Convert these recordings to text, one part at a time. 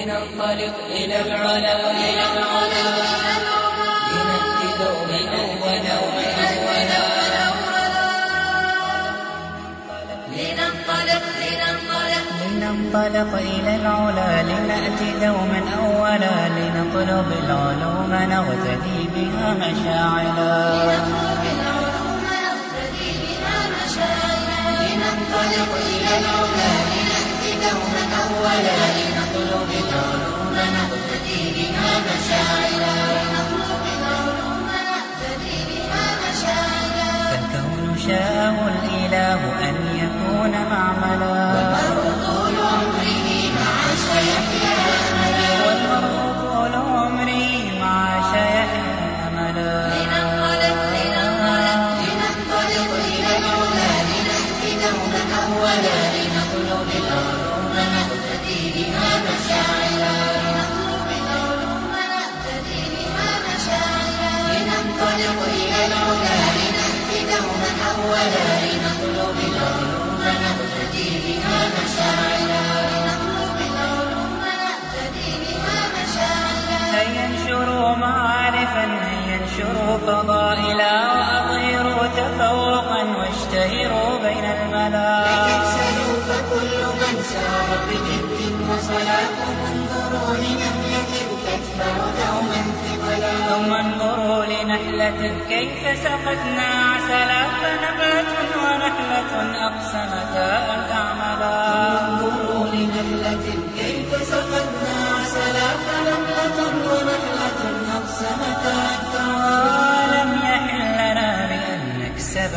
لننطلق إلى العلا إلى العلا لنأتي دوما أولا أولا لننطلق لننطلق لننطلق إلى العلا لنأتي دوما أولا لنطلب العلوم نغتدي بها مشاعلا نطلب العلوم نقتدي بها مشاعرنا لننطلق إلى العلا لنأتي دوما أولا لنطلب العلوم نغتدي بها مشاعلا نطلب العلوم نقتدي بها مشاعرنا فالكون شاءه الإله أن يكون معملا طول عمره مع سيحيا أملا والمرء طول عمري مع شيحيا أملا لننطلق لننطلق لننطلق إلى العلا لنأتي دوما أولا لنطلب العلوم نقتدي بها مشاعرنا نطلب العلوم نقتدي بها مشاعرنا لننطلق إلى العلا لنأتي دوما أولا لنطلب العلوم نقتدي بها مشاعرنا نطلب العلوم نقتدي بها مشاعرنا هيا انشروا معارفا هيا انشروا فضائلا وأظهروا تفوقا واشتهروا بين الملا تكسلوا فكل من سار بجد وصلاة انظروا لنملة تدفع دوما ثقلا ثم انظروا لنحلة كيف سقتنا عسلا فنبات ونحلة أقسمتا أن تعملا انظروا لنحلة كيف سقتنا عسلا فنملة ونحلة أقسمتا أن تعملا لم يحل لنا بأن نكسب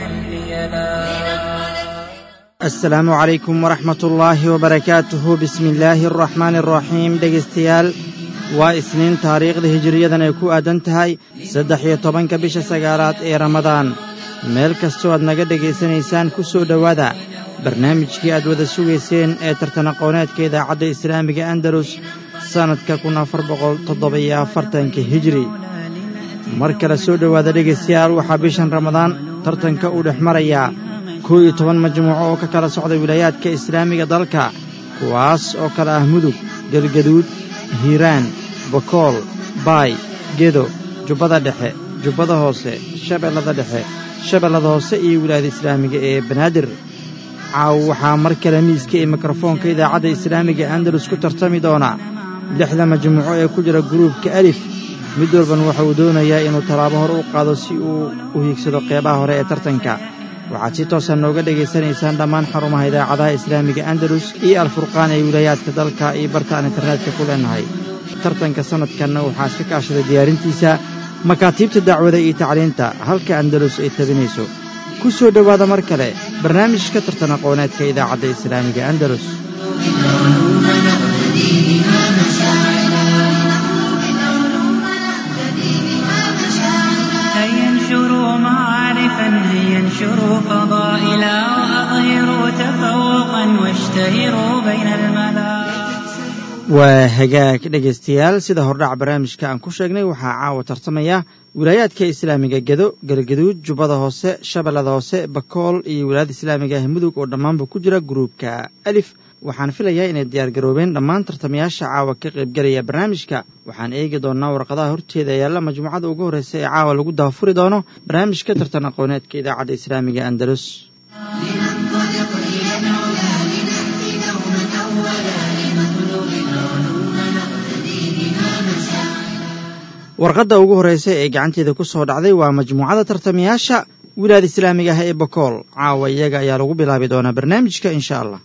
منها البيلا asalaamu calaykum waraxmat ullaahi wabarakaatuhu bismi illaahi araxmaani araxiim dhegaystayaal waa isniin taariikhda hijiriyadan ay ku aadan tahay saddex iyo tobanka bisha sagaalaad ee ramadaan meel kastoo aad naga dhegaysanaysaan ku soo dhowaada barnaamijkii aad wada sugayseen ee tartanaqooneedka idaacadda islaamiga andalus sannadka kun afar boqol toddoba-iyo afartanka hijiri mar kale soo dhowaada dhegaystayaal waxaa bishan ramadaan tartanka uu dhex marayaa kow iyo toban majmuuco oo ka kala socda wilaayaadka islaamiga dalka kuwaas oo kale ah mudug gelgaduud hiiraan bakool baay gedo jubbada dhexe jubbada hoose shabeellada dhexe shabeellada hoose iyo wilaayada islaamiga ee banaadir caaw waxaa mar kale miiska iyo mikrofoonka idaacadda islaamiga andalus ku tartami doona lixda majmuuco ee ku jira guruubka alif mid walban waxa uu doonayaa inuu tallaabo hor u qaado si uu u hiigsado qeybaha hore ee tartanka waxaad si toosa nooga dhegaysanaysaan dhammaan xarumaha idaacadaha islaamiga andalus iyo alfurqaan ee wilaayaadka dalka iyo barta aan internetka ku leenahay tartanka sannadkanna waxaa iska kaashaday diyaarintiisa makaatiibta dacwada iyo tacliinta halka andalus ay tabinayso ku soo dhowaada mar kale barnaamijka tartan aqooneedka idaacadda islaamiga andalus هيا انشروا معارفا هيا انشروا فضائلا وأظهروا تفوقا واشتهروا بين الملا waa hagaag dhegaystayaal sida hordhac barnaamijka aan ku sheegnay waxaa caawa tartamaya wilaayaadka islaamiga gedo galgaduud jubbada hoose shabeellada hoose bakool iyo wilaayada islaamiga ah mudug oo dhammaanba ku jira gruubka alif waxaan filayaa inay diyaargaroobeen dhammaan tartamayaasha caawa ka qaybgelaya barnaamijka waxaan eegi doonnaa warqadaha horteeda yaalla majmuucada ugu horreysa ee caawa lagu daafuri doono barnaamijka tartan aqooneedka idaacadda islaamiga andalus warqadda ugu horreysa ee gacanteeda ku soo dhacday waa majmuucada tartamayaasha wilaayada islaamiga ah ee bakool caawa iyaga ayaa lagu bilaabi doonaa barnaamijka insha allah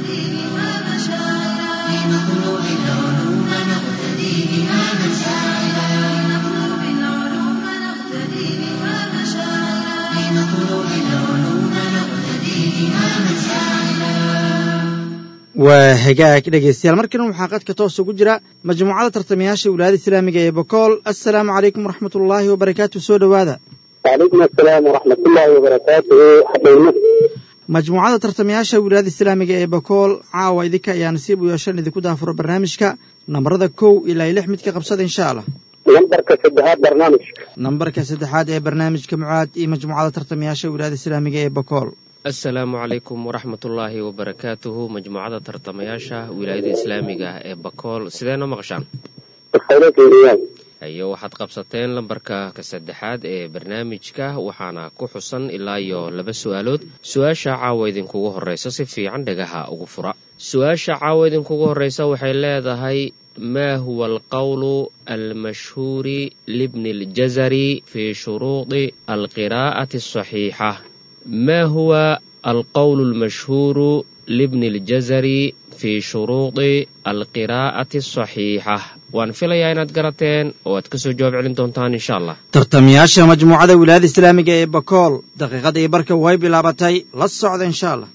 waa hagaag dhegaystayaal markan waxaa qadka toos ugu jira majmuucada tartamayaasha wilaayada islaamiga ee bakool assalaamu calaykum waraxmat ullaahi wabarakaatu soo dhowaada وعليكم السلام ورحمة الله وبركاته حبيبنا majmuucada tartamayaasha wilaayada islaamiga ee bakool caawa idinka ayaa nasiib u yeeshan idinku daafuro barnaamijka nambarada kow ilaa lix mid ka qabsada insha allah نمبرك سدهات برنامج nambarka saddexaad ee barnaamijka mucaad iyo majmuucada tartamayaasha wilaayada islaamiga ee bakool assalaamu calaykum waraxmatullaahi wabarakaatuhu majmuucada tartamayaasha wilaayada islaamiga ah ee bakool sidee noo maqashaan iyo waxaad qabsateen lambarka ka saddexaad ee barnaamijka waxaana ku xusan ilaa iyo laba su-aalood su-aasha caawa idinkugu horreysa si fiican dhagaha ugu fura su-aasha caawa idinkugu horreysa waxay leedahay ma huwa alqowlu almashhuuri libni اljazari fii shuruudi alqiraa'ati asaxiixa ma huwa alqowlu almashhuuru libni اljazari fii shuruudi alqiraa'ati asaxiixa waan filayaa inaad garateen oo aad ka soo jawaab celin doontaan insha allah tartamayaasha majmuucada wilaayada islaamiga ee bakool daqiiqadii barka way bilaabatay la socda insha allah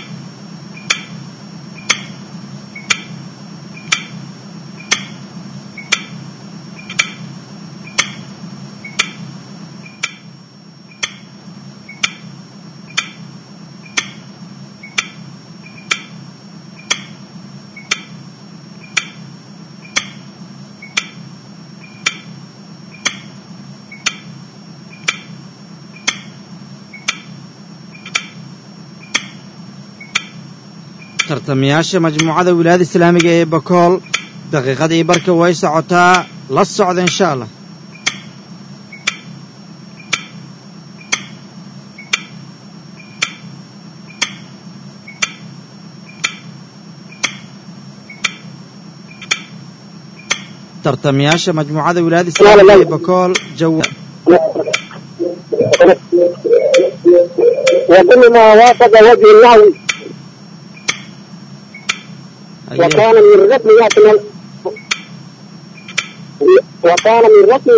tartamayaasha majmuucada wilaayada islaamiga ee bakool daqiiqadii barka way socotaa la socda insha allah tartamayaasha majmuucada wilaayada islaamiga ee bakool jawa وكل ما وافق وجه الله وكان من ركن يحتمل وكان من ركن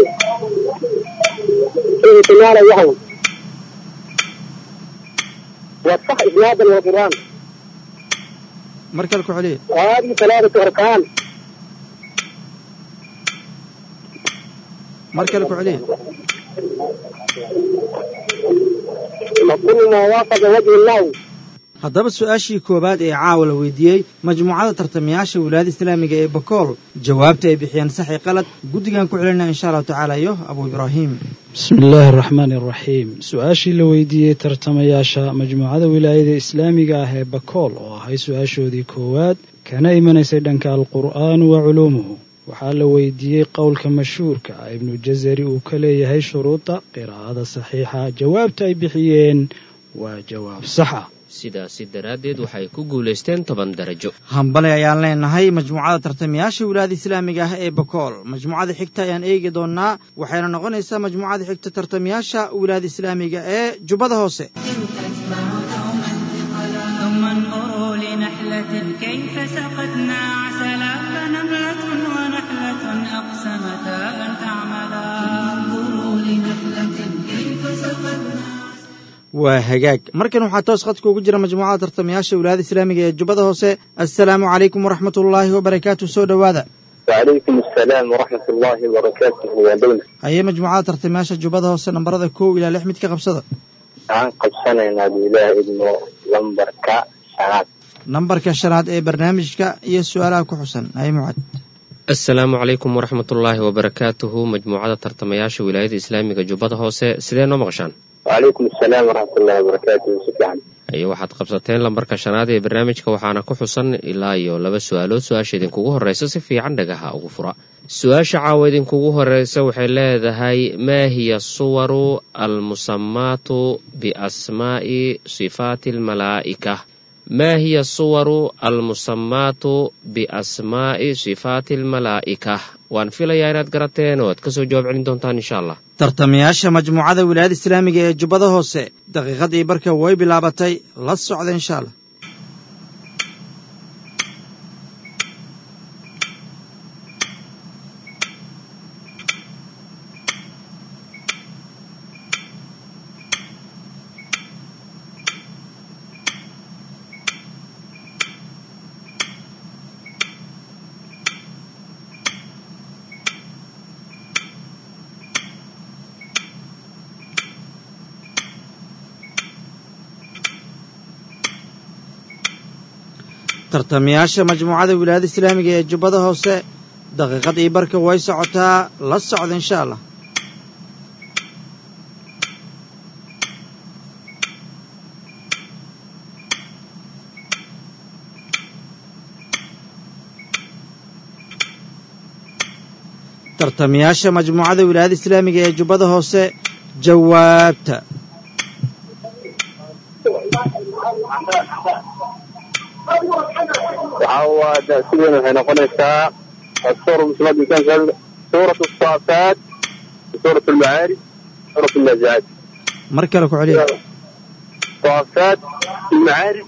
احتمال يهوي والصح إسنادا وقرآن markale ku celiya وهذه ثلاثة أركان markale ku celiya وكل ما وافق وجه الله haddaba su-aashii koowaad ee caawa la weydiiyey majmuucada tartamayaasha wilaayada islaamiga ee bakool jawaabta ay bixiyeen saxi qalad guddigan ku celinaa insha allahu tacaala iyo abu ibraahim bismi illaahi araxmaani araxiim su-aashii la weydiiyey tartamayaasha majmuucada wilaayada islaamiga ah ee bakool oo ahay su-aashoodii koowaad kana imanaysay dhanka alqur'aanu wa culuumuhu waxaa la weydiiyey qowlka mashhuurka ah ibnu jazari uu ka leeyahay shuruuda qiraa'ada saxiixa jawaabta ay bixiyeen waa jawaab sax ah sidaasi daraaddeed waxay ku guulaysteen toban darajo hambale ayaan leenahay majmuucada tartamayaasha wilaayada islaamiga ah ee bakool majmuucada xigta ayaan eegi doonaa waxayna noqonaysaa majmuucada xigta tartamayaasha wilaayada islaamiga ee jubbada hoose ثم انظروا لنحلة كيف سقتنا عسلا فنملة ونحلة أقسمتا أن تعملا انظروا لنحلة كيف سقتنا waa hagaag markan waxaa toos khadka ugu jira majmuucada tartamayaasha wilaayada islaamiga ee jubbada hoose assalaamu calaykum waraxmat ullaahi wabarakaatu soo dhowaada وعليكم السلام ورحمة الله وبركاته ودولة hayee majmuucada tartamayaasha jubbada hoose nambarada kow ilaa lix mid ka qabsada waxaan qabsanaynaa biilaah idmo lambarka shanaad nambarka shanaad ee barnaamijka iyo su-aalaha ku xusan haye mucad assalaamu calaykum waraxmatullaahi wabarakaatuhu majmuucada tartamayaasha wilaayada islaamiga jubbada hoose sidee noo maqashaan وعليكم السلام ورحمة الله وبركاته سفيان haye waxaad qabsateen lambarka shanaad ee barnaamijka waxaana ku xusan ilaa iyo laba su-aalood su-aasha idinkugu horreysa si fiican dhagaha ugu fura su-aasha caawa idinkugu horreysa waxay leedahay maa hiya suwaru almusamaatu biasmaa'i sifaati almalaa'ika maa hiya suwaru almusamaatu biasmaa'i sifaati almalaa'ika waan filayaa inaad garateen oo aad ka soo jawaab celin doontaan insha allah tartamayaasha majmuucada wilaayada islaamiga ee jubbada hoose daqiiqadii barka way bilaabatay la socda insha allah tartamayaasha majmuucada wilaayada islaamiga ee jubbada hoose daqiiqadii barka way socotaa la socda insha allah tartamayaasha majmuucada wilaayada islaamiga ee jubbada hoose jawaabta waxaa waa darsigeena waxay noqonaysaa الصورة المسلمة كان سورة الصافات سورة المعارج سورة النازعات mar kale ku celiya الصافات المعارج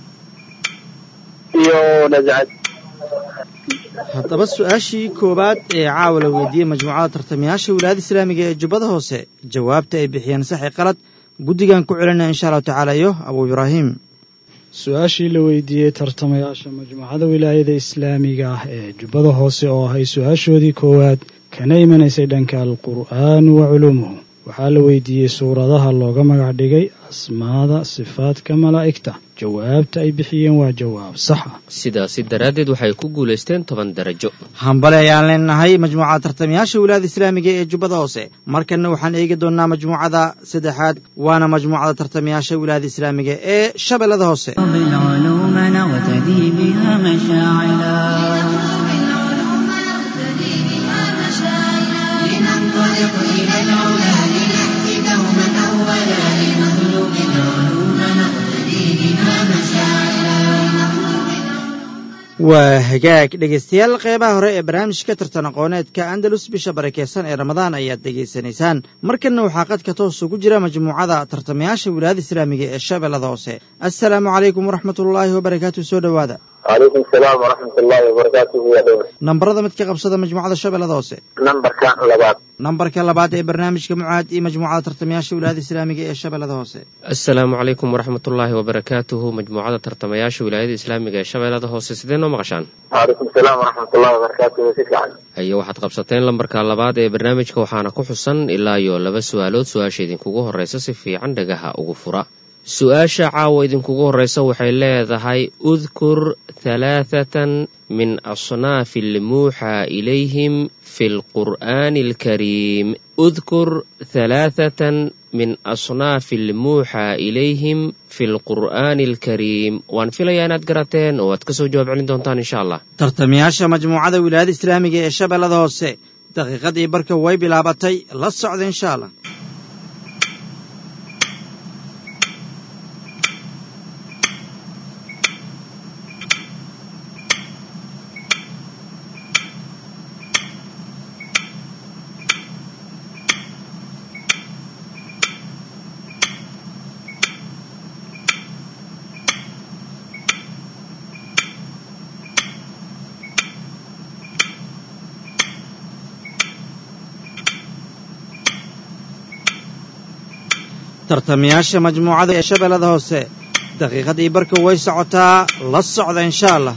iyo nazacad haddaba su-aashii koowaad ee caawa la weydiiyey majmuucada tartamayaasha wilaayada islaamiga ee jubbada hoose jawaabta ay bixiyeen saxi qalad guddigan ku celinaya insha allahu tacaala iyo abuu ibraahim su-aashii la weydiiyey tartamayaasha majmuucada wilaayada islaamiga ah ee jubbada hoose oo ahay su-aashoodii koowaad kana imanaysay dhanka alqur'aanu wa culuumuhu waxaa la weydiiyey suuradaha looga magac dhigay asmaada sifaadka malaa'igta jawaabta ay bixiyeen waa jawaab sax ah sidaasi daraaddeed waxay ku guulaysteen toban darajo hambale ayaan leenahay majmuucada tartamayaasha wilaayada islaamiga ee jubbada hoose markanna waxaan eegi doonnaa majmuucada saddexaad waana majmuucada tartamayaasha wilaayada islaamiga ee shabeellada hoose بالعلوم نغتدي بها مشاعلا بالعلوم نقتدي بها مشاعرا لننطلق إلى العلا لنأتي دوما أولا لنطلب العلوم نقتدي بها مشاعرا waa hagaag dhegaystayaal qeybaha hore ee barnaamijka tartan aqooneedka andalus bisha barakeysan ee ramadaan ayaad dhegaysanaysaan markanna waxaa qadka toos ugu jira majmuucada tartamayaasha wilaayada islaamiga ee shabeellada hoose assalaamu calaykum waraxmatullaahi wabarakaatu soo dhowaada calaykum salaam waraxmat ullaahi wabarakaatuhu ya dhowr nambarada mid ka qabsada majmuucada shabeellada hoose nambarka labaad nambarka labaad ee barnaamijka mucaad iyo majmuucada tartamayaasha wilaayada islaamiga ee shabeellada hoose asalaamu calaykum waraxmatullaahi wabarakaatuhu majmuucada tartamayaasha wilaayada islaamiga ee shabeellada hoose sidee noo maqashaan calaykum salaam waraxmat ullahi wabarakaatuhu si fiican haye waxaad qabsateen lambarka labaad ee barnaamijka waxaana ku xusan ilaa iyo laba su-aalood su-aasha idinkugu horreysa si fiican dhagaha ugu fura su-aasha caawa idinkugu horreysa waxay leedahay udkur halaathatan min asnaafi almuuxaa ilayhim fi lqur'aani alkariim udkur halaathatan min asnaafi almuuxaa ilayhim fi lqur'aani alkariim waan filayaa inaad garateen oo aad ka soo jawaab celin doontaan insha allah tartamayaasha majmuucada wilaayada islaamiga ee shabeellada hoose daqiiqadii barka way bilaabatay la socda insha allah tartamayaasha majmuucada ee shabeellada hoose daqiiqadii barka way socotaa la socda insha allah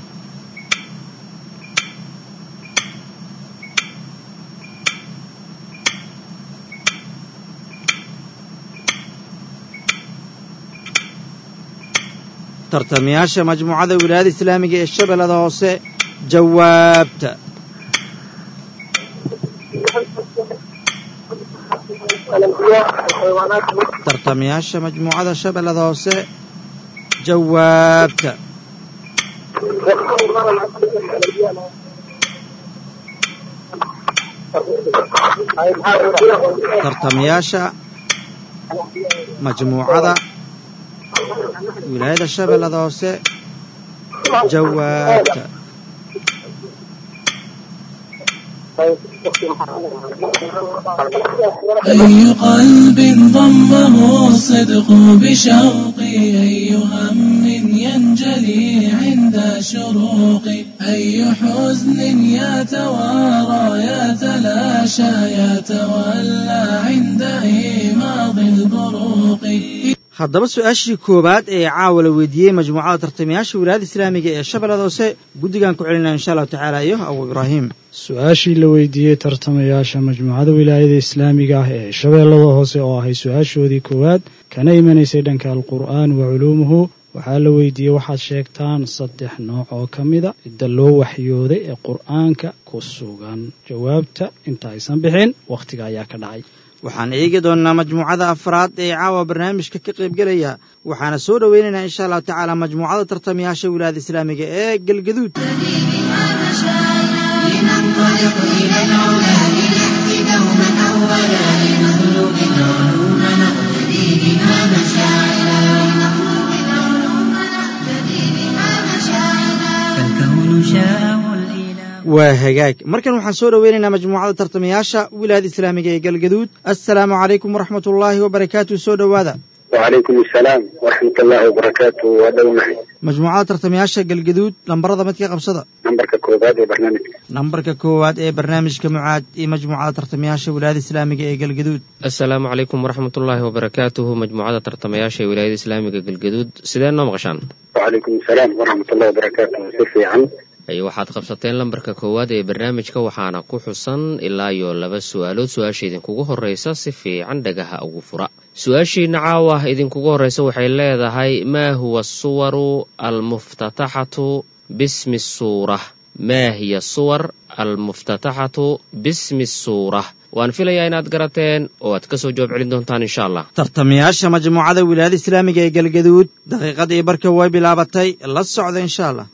tartamayaasha majmuucada wilaayada islaamiga ee shabeellada hoose jawaabta tartamayaasha majmuucada shabeellada hoose jawaabta tartamayaasha majmuucada wilaayada shabeellada hoose jawaabta أي قلب ضمه الصدق بشوقي أي هم ينجلي عند شروقي أي حزن يتوارى يتلاشى يتولى عند إيماض البروق haddaba su-aashii koowaad ee caawa la weydiiyey majmuucada tartamayaasha wilaayada islaamiga ee shabeellada hoose guddigan ku celinaya insha allahu tacaala iyo abuu ibraahim su-aashii la weydiiyey tartamayaasha majmuucada wilaayada islaamiga ah ee shabeellada hoose oo ahay su-aashoodii koowaad kana imanaysay dhanka alqur'aan wa culuumuhu waxaa la weydiiyey waxaad sheegtaan saddex nooc oo ka mida cidda loo waxyooday ee qur'aanka ku sugan jawaabta inta aysan bixin wakhtiga ayaa ka dhacay waxaan eegi doonnaa majmuucada afraad ee caawa barnaamijka ka qaybgelaya waxaana soo dhoweynaynaa insha allahu tacaala majmuucada tartamayaasha wilaayada islaamiga ee galgaduud بها مشاعرا لننطلق إلى العلا waa hagaag markan waxaan soo dhoweynaynaa majmuucada tartamayaasha wilaayada islaamiga ee galgaduud assalaamu calaykum waraxmat ullaahi wabarakaatu soo dhowaada وعليكم السلام ورحمة الله وبركاته ودومعي majmuucada tartamayaasha galgaduud lambarada midka qabsada نمبرك كوباد برنامج nambarka koowaad ee barnaamijka mucaad iyo majmuucada tartamayaasha wilaayada islaamiga ee galgaduud asalaamu calaykum waraxmatullaahi wabarakaatuhu majmuucada tartamayaasha ee wilaayada islaamiga galgaduud sidee noo maqashaan وعليكم السلام ورحمة الله وبركاته سيفي عن ay waxaad qabsateen lambarka koowaad ee barnaamijka waxaana ku xusan ilaa iyo laba su-aalood su-aasha idinkugu horreysa si fiican dhagaha ugu fura su-aashiina caawa idinkugu horreysa waxay leedahay maa huwa asuwaru almuftataxatu bismi suura maa hiya suwar almuftataxatu bismi suura waan filayaa inaad garateen oo aad kasoo jawaab celin doontaan insha allah tartamayaasha majmuucada wilaayada islaamiga ee galgaduud daqiiqadii barka way bilaabatay la socda insha allah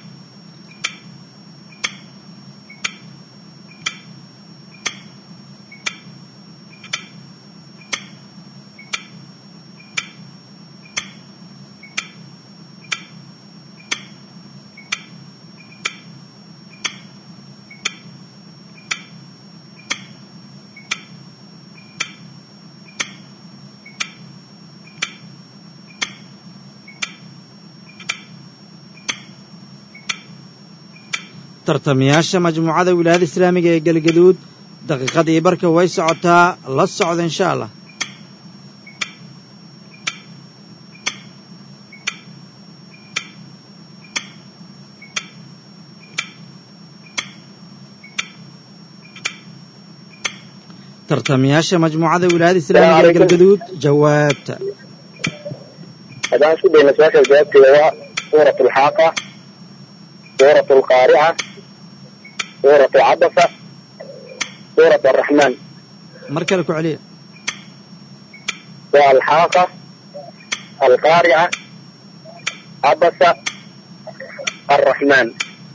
tartamayaasha majmuucada wilaayada islaamiga ee galgaduud daqiiqadii barka way socotaa la socda insha allah tartamayaasha majmuucada wilaayada islaamiga ee galgaduud jawaabta هذا شو بين سؤال الجواب هو سورة الحاقة سورة القارعة سورة عبسة سورة الرحمن mar kale ku celiya والحاقة القارعة عبسة الرحمن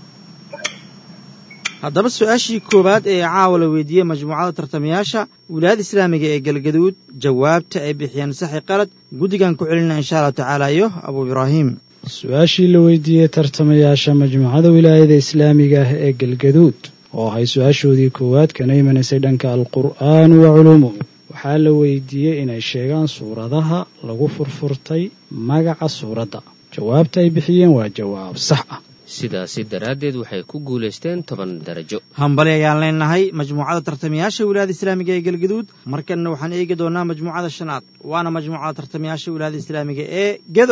haddaba su-aashii koowaad ee caawa la weydiiyey majmuucada tartamayaasha wilaayada islaamiga ee galgaduud jawaabta ay bixiyeen saxi qalad guddigan ku celina insha allahu tacaala iyo abuu ibraahim su-aashii la weydiiyey tartamayaasha majmuucada wilaayada islaamiga ah ee galgaduud oo ahay su-aashoodii koowaad kana imanaysay dhanka alqur'aanu wa culuumuhu waxaa la weydiiyey inay sheegaan suuradaha lagu furfurtay magaca suuradda jawaabta ay bixiyeen waa jawaab sax ah sidaasi daraaddeed waxay ku guulaysteen toban darajo hambali ayaan leenahay majmuucada tartamayaasha wilaayada islaamiga ee galgaduud markanna waxaan eegi doonaa majmuucada shanaad waana majmuucada tartamayaasha wilaayada islaamiga ee gedo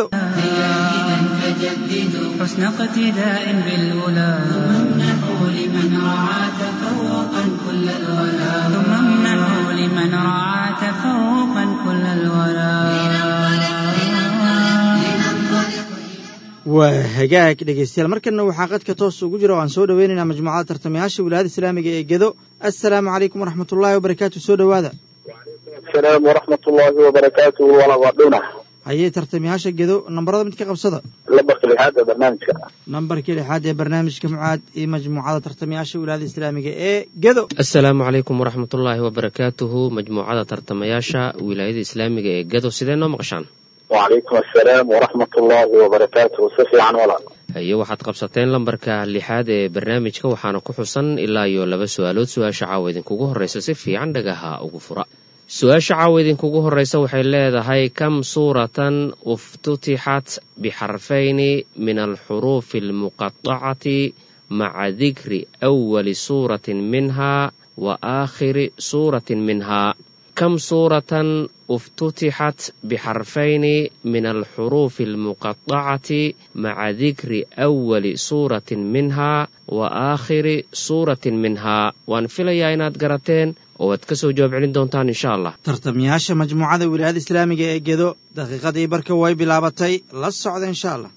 فجددوا حسن اقتداء بالأولى امنحوا لمن رعى تفوقا كل الولا ثم امنحوا لمن رعى تفوقا كل الولا waa hagaag dhegaystayaal markanna waxaa qadka toos ugu jira oo aan soo dhoweynaynaa majmuucada tartamayaasha wilaayada islaamiga ee gedo assalaamu calaykum waraxmatullaahi wabarakaatu soo dhowaada السلام ورحمة الله وبركاته ولا ضعدونا hayee tartamayaasha gedo nambarada mid ka qabsada لبس لهذا برنامج nambarkii lixaad ee barnaamijka mucaad iyo majmuucada tartamayaasha wilaayada islaamiga ee gedo asalaamu calaykum waraxmatullaahi wabarakaatuhu majmuucada tartamayaasha wilaayada islaamiga ee gado sidee noo maqashaan وعليكم السلام ورحمة الله وبركاته سفي عن ولا haye waxaad qabsateen lambarka lixaad ee barnaamijka waxaana ku xusan ilaa iyo laba su-aalood su-aasha caawa idinkugu horreysa si fiican dhagaha ugu fura su-aasha caawa idinkugu horreysa waxay leedahay kam suuratan uftutixat bixarfayni min alxuruufi almuqatacati maca dikri awali suuratin minha wa aakhiri suuratin minha كم سورة افتتحت بحرفين من الحروف المقطعة مع ذكر أول سورة منها وآخر سورة منها وان فيليا إناد قراتين واد كسو جواب علين دونتان إن شاء الله tartamayaasha majmuucada wilaayada islaamiga ee gedo daqiiqadii barka way bilaabatay la socda insha allah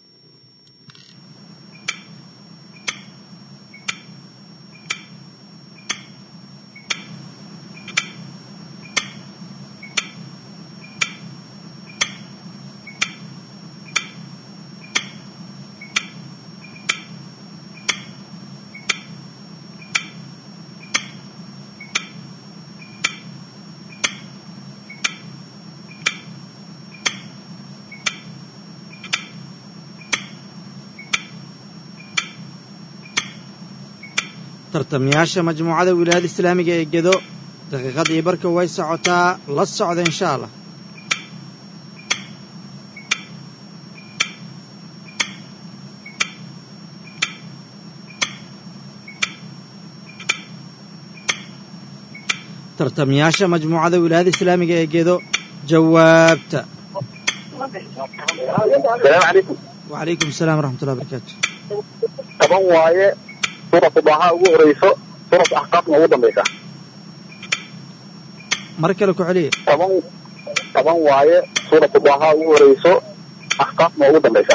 tartamayaasha majmuucada wilaayada islaamiga ee gedo daqiiqadii barka way socotaa la socda insha allah tartamayaasha majmuucada wilaayada islaamiga ee gedo jawaabta asalaamu calaykum wacalaykum asalaam waraxmatullahi barakaatu toban waaye suuratu daaha ugu horeyso suuratu axqaafna ugu dambaysa mar kale ku celiya toban toban waaye suuratu daaha ugu horeyso axqaafna ugu dambaysa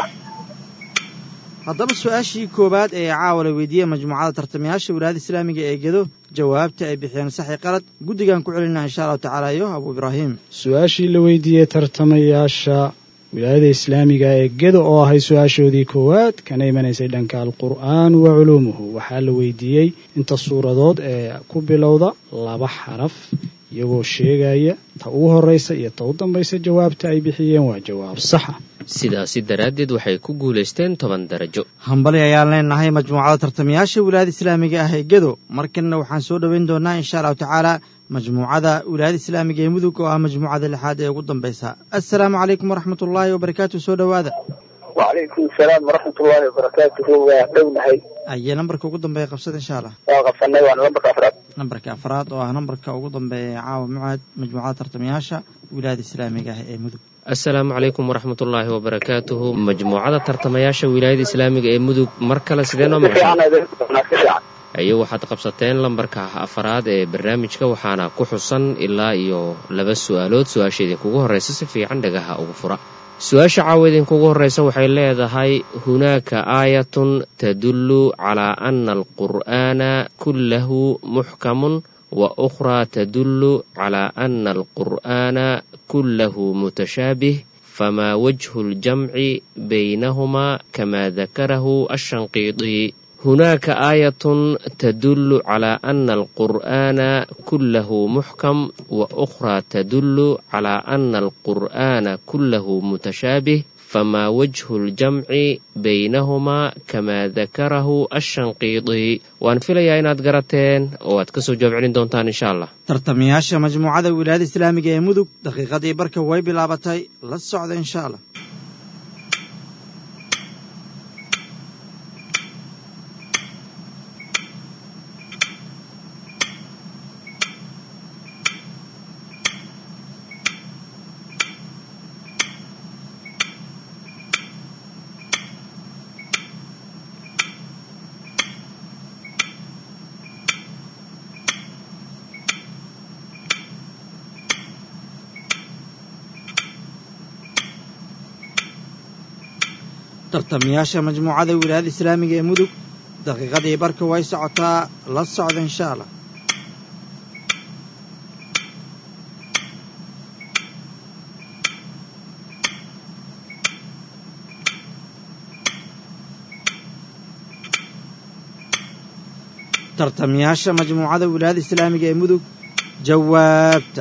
haddaba su-aashii koowaad ee caawa la weydiiyey majmuucada tartamayaasha wilaayada islaamiga ee gedo jawaabta ay bixiyeen saxi qalad guddigaan ku celinaa insha allahu tacaala iyo abu ibraahim su-aashii la weydiiyey tartamayaasha wilaayada islaamiga ee gedo oo ahay su-aashoodii koowaad kana imanaysay dhanka alqur'aan wa culuumuhu waxaa la weydiiyey inta suuradood ee ku bilowda laba xaraf iyagoo sheegaya ta ugu horraysa iyo ta u dambaysa jawaabta ay bixiyeen waa jawaab saxa sidaasi daraaddeed waxay ku guulaysteen toban darajo hambali ayaan leenahay majmuucada tartamayaasha wilaayada islaamiga ah ee gedo markanna waxaan soo dhoweyn doonaa insha allahu tacaala majmuucada wilaayada islaamiga ee mudug oo ah majmuucada lixaad ee ugu dambaysa assalaamu calaykum waraxmat ullaahi wabarakaatu soo dhowaada wacalaykum asalaam waraxmatullaahi wabarakaatuhu waa dhownahay ayee nambarka ugu dambeeya qabsada insha allah waa qabsanay waana lambarka afraad nambarka afraad oo ah nambarka ugu dambeeya ee caawa mucaad majmuucada tartamayaasha wilaayada islaamiga ah ee mudug assalaamu calaykum waraxmatullaahi wabarakaatuhu majmuucada tartamayaasha wilaayada islaamiga ee mudug mar kale sidee noo si maqashay fiican idin qabnaa si fiican ayo waxaad qabsateen lambarka afaraad ee barnaamijka waxaana ku xusan ilaa iyo laba su-aalood su-aasha idinkugu horreysa si fiican dhagaha ugu fura su-aasha caawa idinkugu horreysa waxay leedahay hunaaka aayatun tadullu calaa ana alqur'aana kullahu muxkamun wa ukhraa tadullu calaa ana alqur'aana kullahu mutashaabih famaa wajhu ljamci baynahumaa kamaa dakarahu ashanqiidi هناك آية تدل على أن القرآن كله محكم وأخرى تدل على أن القرآن كله متشابه فما وجه الجمع بينهما كما ذكره الشنقيطي وأن في ليا إناد قراتين وأتكسو جواب علين دونتان إن شاء الله tartamayaasha majmuucada wilaayada islaamiga ee mudug daqiiqadii barka way bilaabatay la socda insha allah tartamayaasha majmuucada wilaayada islaamiga ee mudug daqiiqadii barka way socotaa la socda insha allah tartamayaasha majmuucada wilaayada islaamiga ee mudug jawaabta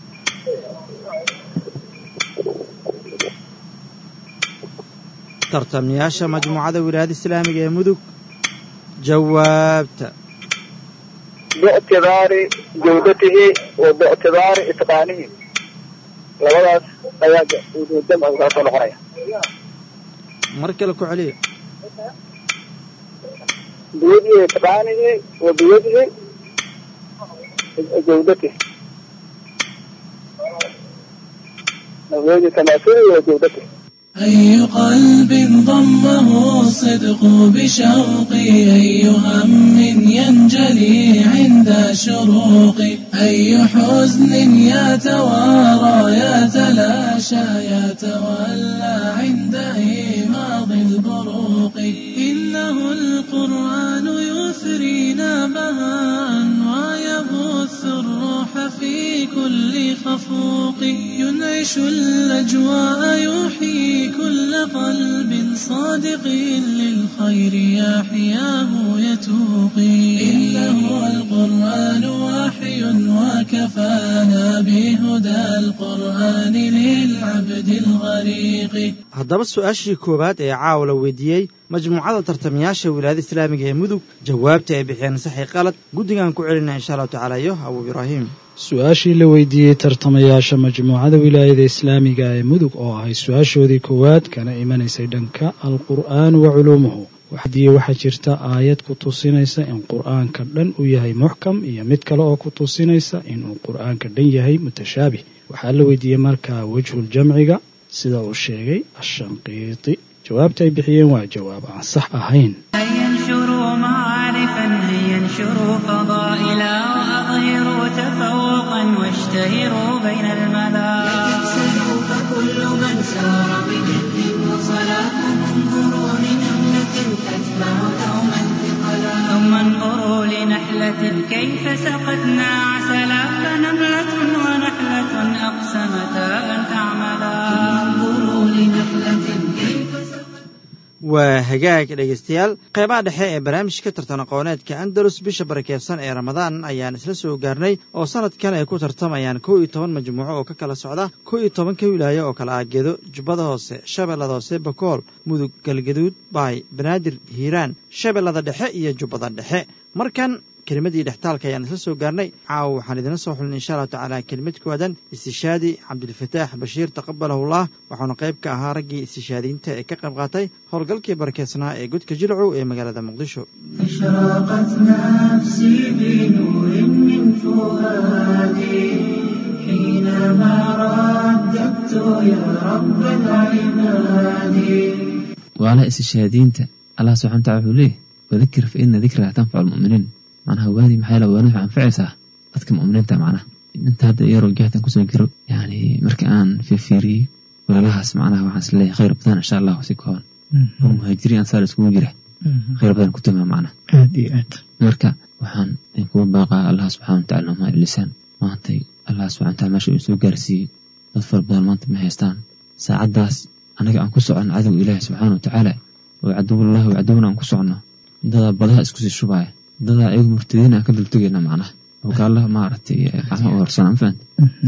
tartamayaasha majmuucada wilaayada islaamiga ee mudug jawaabta biictibaari jawdatihi wa biictibaari itqaanihi labadaas ayaa jamcigu kaa soo noqonaya mar kale ku celiya biyadihi itqaanihi wa biyadihi jawdatihi biyadi tamaasulihi wa jawdatihi أي قلب ضمه الصدق بشوق أي هم ينجلي عند شروق أي حزن يتوارى يتلاشى يتولى عند إيماض البروق إنه القرآن يثرينا بهاء ويبث الروح في كل خفوق ينعش الأجواء يحيي كل قلب صادق للخير يحياه يتوقي إنه القرآن وحي وكفانا هدى القرآن للعبد الغريق haddaba su-aashii koowaad ee caawa la weydiiyey majmuucada tartamayaasha wilaayada islaamiga ee mudug jawaabta ay bixiyeen saxi qalad guddigaan ku celinaa insha allahu tacaala iyo abuu ibraahim su-aashii la weydiiyey tartamayaasha majmuucada wilaayada islaamiga ee mudug oo ahay su-aashoodii koowaad kana imanaysay dhanka alqur'aan wa culuumuhu waxdiye waxaa jirta aayad ku tusinaysa in qur'aanka dhan uu yahay muxkam iyo mid kale oo ku tusinaysa inuu qur'aanka dhan yahay mutashaabih waxaa la weydiiyey markaa wejhuljamciga sida uu sheegay ashanqiiti jawaabta ay bixiyeen waa jawaab aan sax ahayn أن ينشروا معارفا أن ينشروا فضائلا وأظهروا تفوقا واشتهروا بين الملا تكسلوا فكل من سار بجد وصلاة انظروا لنملة تتبع دوما ثقلا ثم انظروا لنحلة كيف سقتنا عسلا فنملة ونحلة أقسمتا أن تعملا انظروا لنحلة كيف waa hagaag dhegaystayaal qeybaha dhexe ee barnaamijka tartan aqooneedka andalus bisha barakeysan ee ramadaan ayaan isla soo gaarnay oo sanadkan ay ku tartamayaan kow iyo toban majmuuco oo ka kala socda kow iyo tobanka wilaayo oo kala ah gedo jubbada hoose shabeellada hoose bakool mudug galgaduud baay banaadir hiiraan shabeellada dhexe iyo jubbada dhexe markan kelimadii dhextaalka ayaan isla soo gaarnay caawa waxaan idina soo xulin insha allahu tacaala kelimad ku aadan istishaadi cabdilfataax bashiir taqabalahullah waxauna qayb ka ahaa raggii istishaadiyiinta ee ka qayb qaatay howlgalkii barakeysnaa ee godka jilcow ee magaalada muqdisho أشرقت نفسي بنور من فؤادي حينما رددت يا رب العباد waala istishaadiinta allah subxana wataala wuxuu leeyahy wadakir fa ina dikraa tanfacu lmu'miniin macnaha waadi maxaa la waani waxay anfacaysaa dadka mu'miniinta macnaha inta hadda iyaroo jahtan kusoo jiro yani marka aan fiirfiiriyey walaalahaas macnaha waxaan is leeyahay khayr badan insha allah si kooban oo muhaajiriin ansaar iskugu jira khayr badan ku tamaa macnaha aad iyo aad marka waxaan idinkugu baaqaa allah subxana wataala nomaa lisaan maantay allah subxana wataala meesha uu soo gaarsiiyey dad fara badan maanta ma haystaan saacaddaas anaga aan ku soconno cadow ilaahi subxaana watacaala oo caduwullahi wa caduwna aan ku soconno dadaa badaha isku sii shubaya dadaa ayagu murtadiin aan ka dultugayna macnaha oo gaalaha maaragtay gacmaha u horsana ma fahanta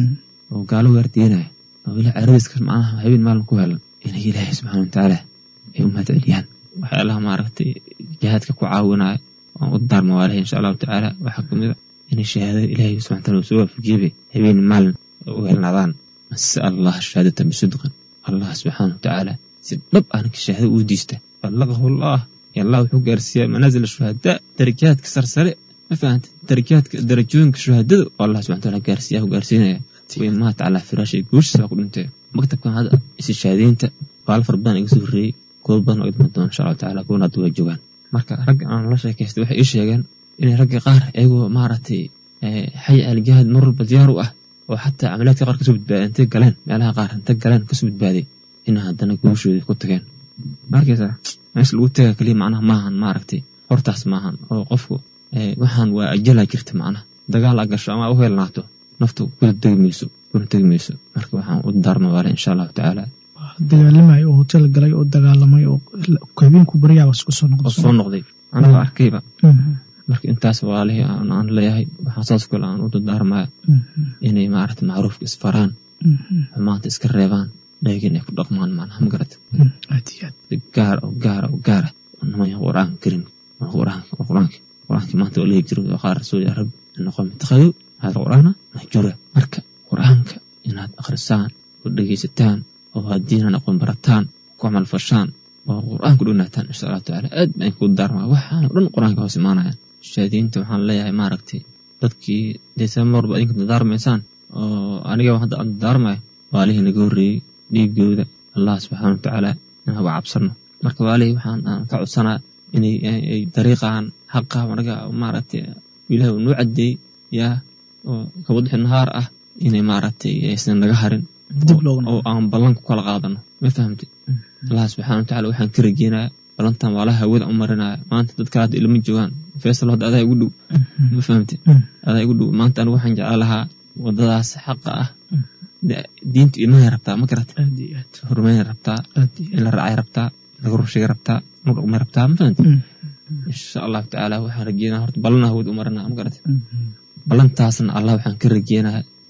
oo gaalo waardiinaya oo ilaah caradiiska macnaha habeen maalin ku helan inay ilaahay subxaana watacaala ay u mahad celiyaan waxyaalaha maaragtay jihaadka ku caawinaya waan u daarma waalahay insha allahu tacaala waxaa kamid a inay shahaadada ilaahay subxana wataala soo waafajiyebe habeen maalin u helnaadaan masal allah shahaadatan bisidqin allah subxaana watacaala si dhab ah ninka shahaada uu diista ballaqahu allah ya allah wuxuu gaarsiiyaa manaazil shuhadaa darajaadka sarsare ma fahanta darajaadka darajooyinka shuhadada oo allah subxana wataala gaarsiiya gaarsiinaya way maata calaa firaashi guushiisa ku dhintay maktabkan hadda istishaadiinta qaalo fara badan iga soo horreeyey kuwa badan oo idman doona insha allahu tacaala kuwana hadda way joogaan marka ragga aan la sheekaystay waxay ii sheegeen inay ragga qaar iyagoo maaragtay xay aljihaad mar walba diyaar u ah oo xataa camaliyaadka qaar kasoo badbaaday intay galeen meelaha qaar intay galeen kasoo badbaaday in haddana guushoodii ku tageen markaysaa meesha lagu taga keliya macnaha maahan maaragtay hortaas maahan oo qofku waxaan waa ajalaa jirta macnaha dagaal a gasho ama u heelnaato naftu kuna tegi mayso kuna tegi mayso marka waxaan u daarma waale insha allahu tacaala dagaalamay oo hotel galay oo dagaalamay oo habeenku baryaaba isku soo oo noqdo soo noqday anagoo arkayba marka intaas waalihii aan aan leeyahay waxaan saas kale aan u dardaarmaya inay maaragta macruufka isfaraan xumaanta iska reebaan dhaygin ay ku dhaqmaan macnaha ma garata aad iyo aad si gaar oo gaara oo gaara namaya qur-aanka karim qur-aanka qur-aanka qur-aanka maanta oo leeyi jiro qaar rasuul ya rabbi noqon mitakhadu hada qur-aana mahjura marka qur-aanka inaad akhrisaan oo dhegeysataan oo haddiinan aqoon barataan ku camal fashaan oo qur-aanku dhonaataan insha allahu tacaala aad baan ku daarmaa waxaan oo dhan qur-aanka hoos imaanayaan shahaadiinta waxaan leeyahay maaragtay dadkii dee marba idinka dadaarmaysaan oo aniga hadda aan dadaarmaya waalihii naga horreeyey dhiigooda allah subxaana watacaala in haba cabsano marka waalihii waxaan aan ka codsanaa inay ay dariiqan xaqa anaga maaragtay ilaah uu noo cadeeyey yaa oo kabadixi nahaar ah inay maaragtay aysan naga harin dib loogu oo aan ballan ku kala qaadano ma fahamtid allah subxaana watacaala waxaan ka rajeynaya ballantan waala hawada u marinaya maanta dadka hadda ilma joogaan faysal hadda adaa igu dhow ma fahamtid adaa igu dhow maanta anigu waxaan jeclaan lahaa wadadaas xaqa ah de- diintu ilmahay rabtaa ma garata aad iyo aad horumaynay rabtaa aad iyo in la raacay rabtaa laga rusheegay rabtaa lagu dhaqmay rabtaa ma fahamtid insha allahu tacaala waxaan rajeynaya horta ballan hawada u marinaya ma garata ballantaasna allah waxaan ka rajeynaya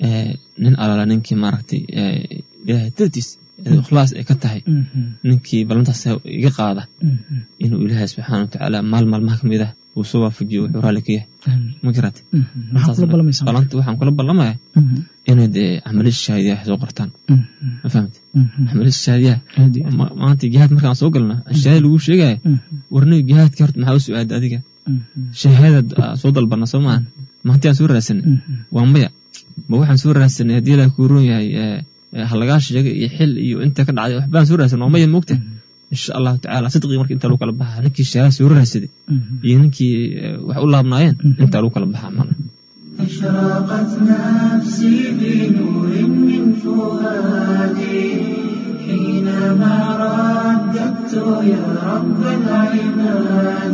nin alaala ninkii maaragtay ilaahay dartiis ikhlaas ay ka tahay ninkii ballantaas iga qaada inuu ilaahay subxaana watacaala maal maalmaha ka mid ah uu soo waafajiyo wuxuu raalli ka yahay ma garate balanta waxaan kula ballamaya inay dee camalada shahaadiyaha soo qortaan ma fahamte camalada shahaadiyaha maanta jihaad markaan soo galna shahaada lagu sheegaya warniga jihaadka horta maxaa u su-aada adiga shahaadad soo dalbana soo maahan maanti aan soo raadsanay waa maya ma waxaan soo raadsanay haddii ilaah kuu roon yahay halagaa sheegay iyo xil iyo inta ka dhacday waxbaan soo raadsan waa maya moogta insha allahu tacala sidqii marka intaa lagu kala baxa ninkii shahaada soo raadsaday iyo ninkii wax u laabnaayeen intaa lagu kala baxa mana أشرقت نفسي بنور من فؤادي حينما رددت يا رب العباد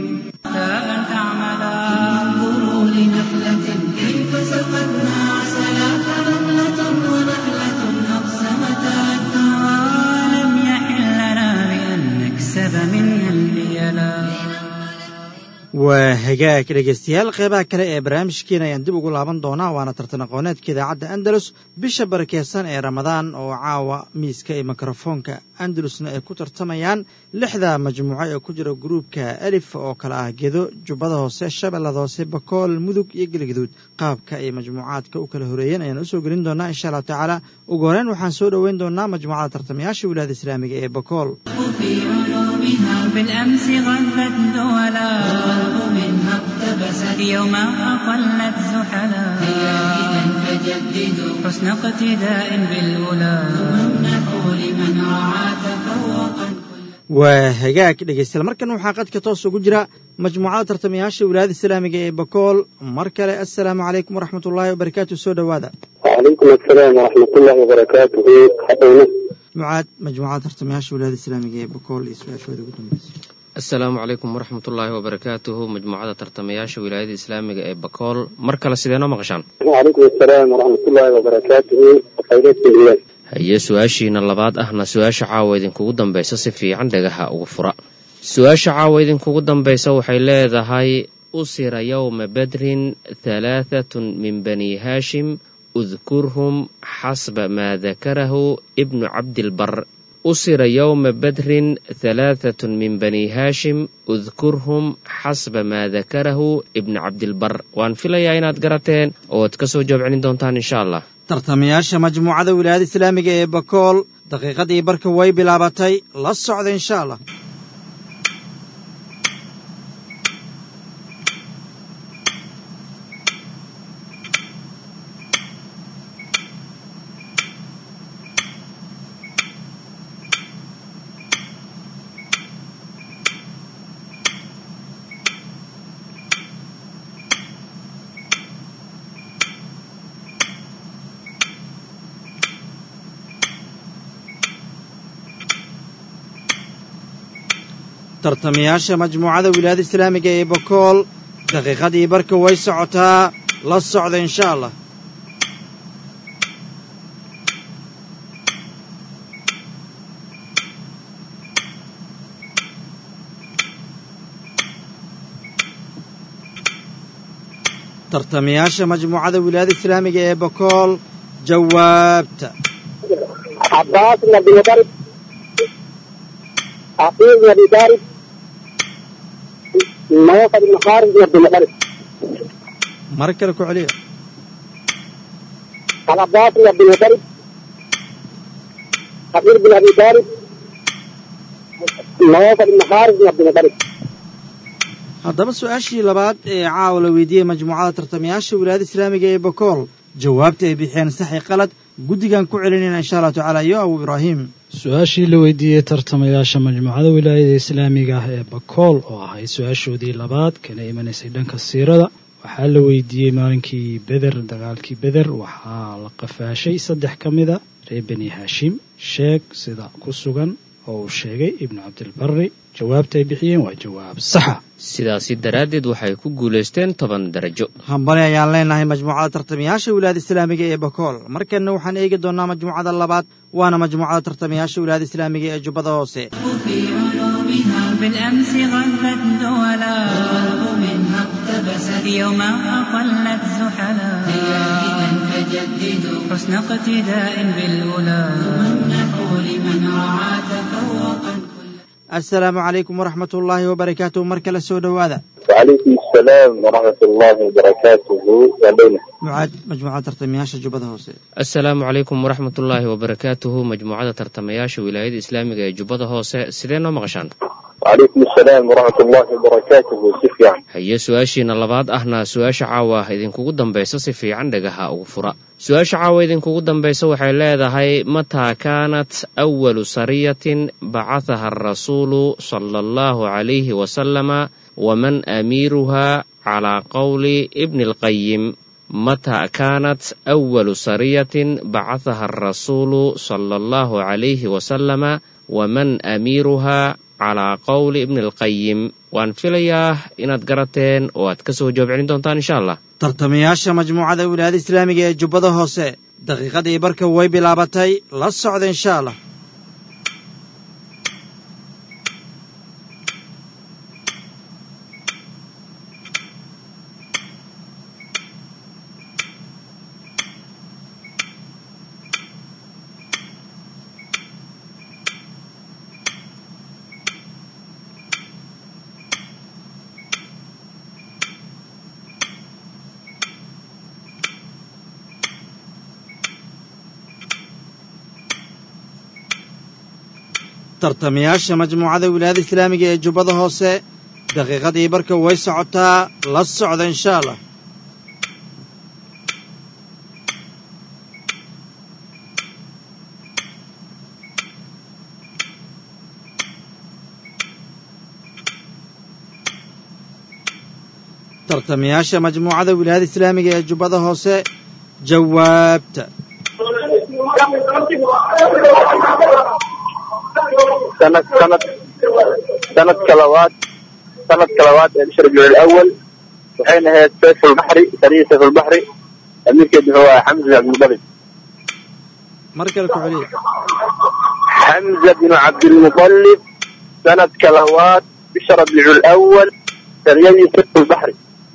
انظروا لنحلة كيف سقتنا عسلا فنملة ونحلة أقسمتا الدهر لم يحل لنا بأن نكسب منها البيلا waa hagaag dhegaystayaal qeybaha kale ee barnaamijkeena ayaan dib ugu laaban doonaa waana tartan aqooneedka idaacadda andalus bisha barakeysan ee ramadaan oo caawa miiska iyo mikrofoonka andalusna ay ku tartamayaan lixda majmuuco ee ku jira gruubka alif oo kale ah gedo jubbada hoose shabeellada hoose bakool mudug iyo gelgaduud qaabka ay majmuucaadka u kala horeeyeen ayaan usoo gelin doonaa insha allahu tacaala ugu horeyn waxaan soo dhoweyn doonaa majmuucada tartamayaasha wilaayada islaamiga ee bakool في علومها بالأمس غذت دولا منها اقتبست يوم أقلت زحلا هيا إذا فجددوا حسن اقتداء بالأولى وامنحوا لمن رعى تفوقا waa hagaag dhegaystayaal markan waxaa qadka toos ugu jira majmuucada tartamayaasha wilaayada islaamiga ee bakool mar kale assalaamu calaykum waraxmat ullaahi wabarakaatu soo dhowaada وعليكم السلام ورحمة الله وبركاته حقنا mucaad majmuucada tartamayaasha wilaayada islaamiga ee bakool iyo su-aashooda ugu dambeysa asalaamu calaykum waraxmat ullaahi wabarakaatuhu majmuucada tartamayaasha wilaayada islaamiga ee bakool mar kale sideenoo maqashaan وعليكم السلام ورحمة الله وبركاته وخيرات الإله haye su-aashiina labaad ahna su-aasha caawa idinkugu dambaysa si fiican dhagaha ugu fura su-aasha caawa idinkugu dambaysa waxay leedahay usira yowma badrin halaahatun min bani haashim udkurhum xasba maa dakarahu ibnu cabdilbar usira yowma badrin halaahatun min bani haashim udkurhum xasba maa dakarahu ibnu cabdilbar waan filayaa inaad garateen oo ad ka soo jawaab celin doontaan insha allah tartamayaasha majmuucada wilaayada islaamiga ee bakool daqiiqadii barka way bilaabatay la socda insha allah tartamayaasha majmuucada wilaayada islaamiga ee bakool daqiiqadii barka way socotaa la socda insha allah tartamayaasha majmuucada wilaayada islaamiga ee bakool jawaabta عباس بن أبي طالب عقيل بن أبي طالب نوفل بن خالد بن عبد المطلب mar kale ku celiya العباس بن عبد المطلب عقيل بن أبي طالب نوفل بن خالد بن عبد المطلب haddaba su-aashii labaad ee caawa la weydiiyey majmuucada tartamayaasha wilaayada islaamiga ee bakool jawaabta ay bixiyeen saxi qalad guddigan ku celinayna insha allahu tacaala iyo abu ibraahim su-aashii la weydiiyey tartamayaasha majmuucada wilaayada islaamiga ah ee bakool oo ahayd su-aashoodii labaad kana imanaysay dhanka siirada waxaa la weydiiyey maalinkii beder dagaalkii beder waxaa la qafaashay saddex ka mida reer beni haashim sheeg sida ku sugan oo uu sheegay ibnu cabdilbari jawaabta ay bixiyeen waa jawaab saxa sidaasi daraaddeed waxay ku guulaysteen toban darajo hambali ayaan leenahay majmuucada tartamayaasha wilaayada islaamiga ee bakool markanna waxaan eegi doonaa majmuucada labaad waana majmuucada tartamayaasha wilaayada islaamiga ee jubbada hoose في علومها بالأمس غذت دولا منها اقتبست يوم أقلت زحلا هيا إذا فجددوا حسن اقتداء بالأولى وامنحوا لمن رعى تفوقا assalaamu calaykum waraxmat ullaahi wabarakaatuh mar kale soo dhowaada وعليكم السلام ورحمة الله وبركاته وبينه mucaad majmuucada tartamayaasha jubbada hoose assalaamu calaykum waraxmatullaahi wabarakaatuhu majmuucada tartamayaasha wilaayada islaamiga ee jubbada hoose sidee noo maqashaan وعليكم السلام ورحمة الله وبركاته سفيان haye su-aashiina labaad ahna su-aasha caawa idinkugu dambaysa si fiican dhagaha ugu fura su-aasha caawa idinkugu dambaysa waxay leedahay mataa kaanat awalu sariyatin bacathaha arasuulu sala allahu calayhi wasalama waman amiiruha calaa qowli ibni alqayim متى كانت أول سرية بعثها الرسول صلى الله عليه وسلم ومن أميرها على قول ابن القيم waan filayaa inaad garateen oo aad ka soo jawaab celin doontaan insha allah tartamayaasha majmuucada wilaayada islaamiga ee jubbada hoose daqiiqadii barka way bilaabatay la socda insha allah tartamayaasha majmuucada wilaayada islaamiga ee jubbada hoose daqiiqadii barka way socotaa la socda insha allah tartamayaasha majmuucada wilaayada islaamiga ee jubbada hoose jawaabta سنة سنة سنة كلوات سنة كلوات بشهر ربيع الأول وحين هي سيف البحري سرية سيف البحري أمير كده هو حمزة بن عبد المطلب mar kale ku celiya حمزة بن عبد المطلب سنة كلوات بشهر ربيع الأول سرية سيف البحري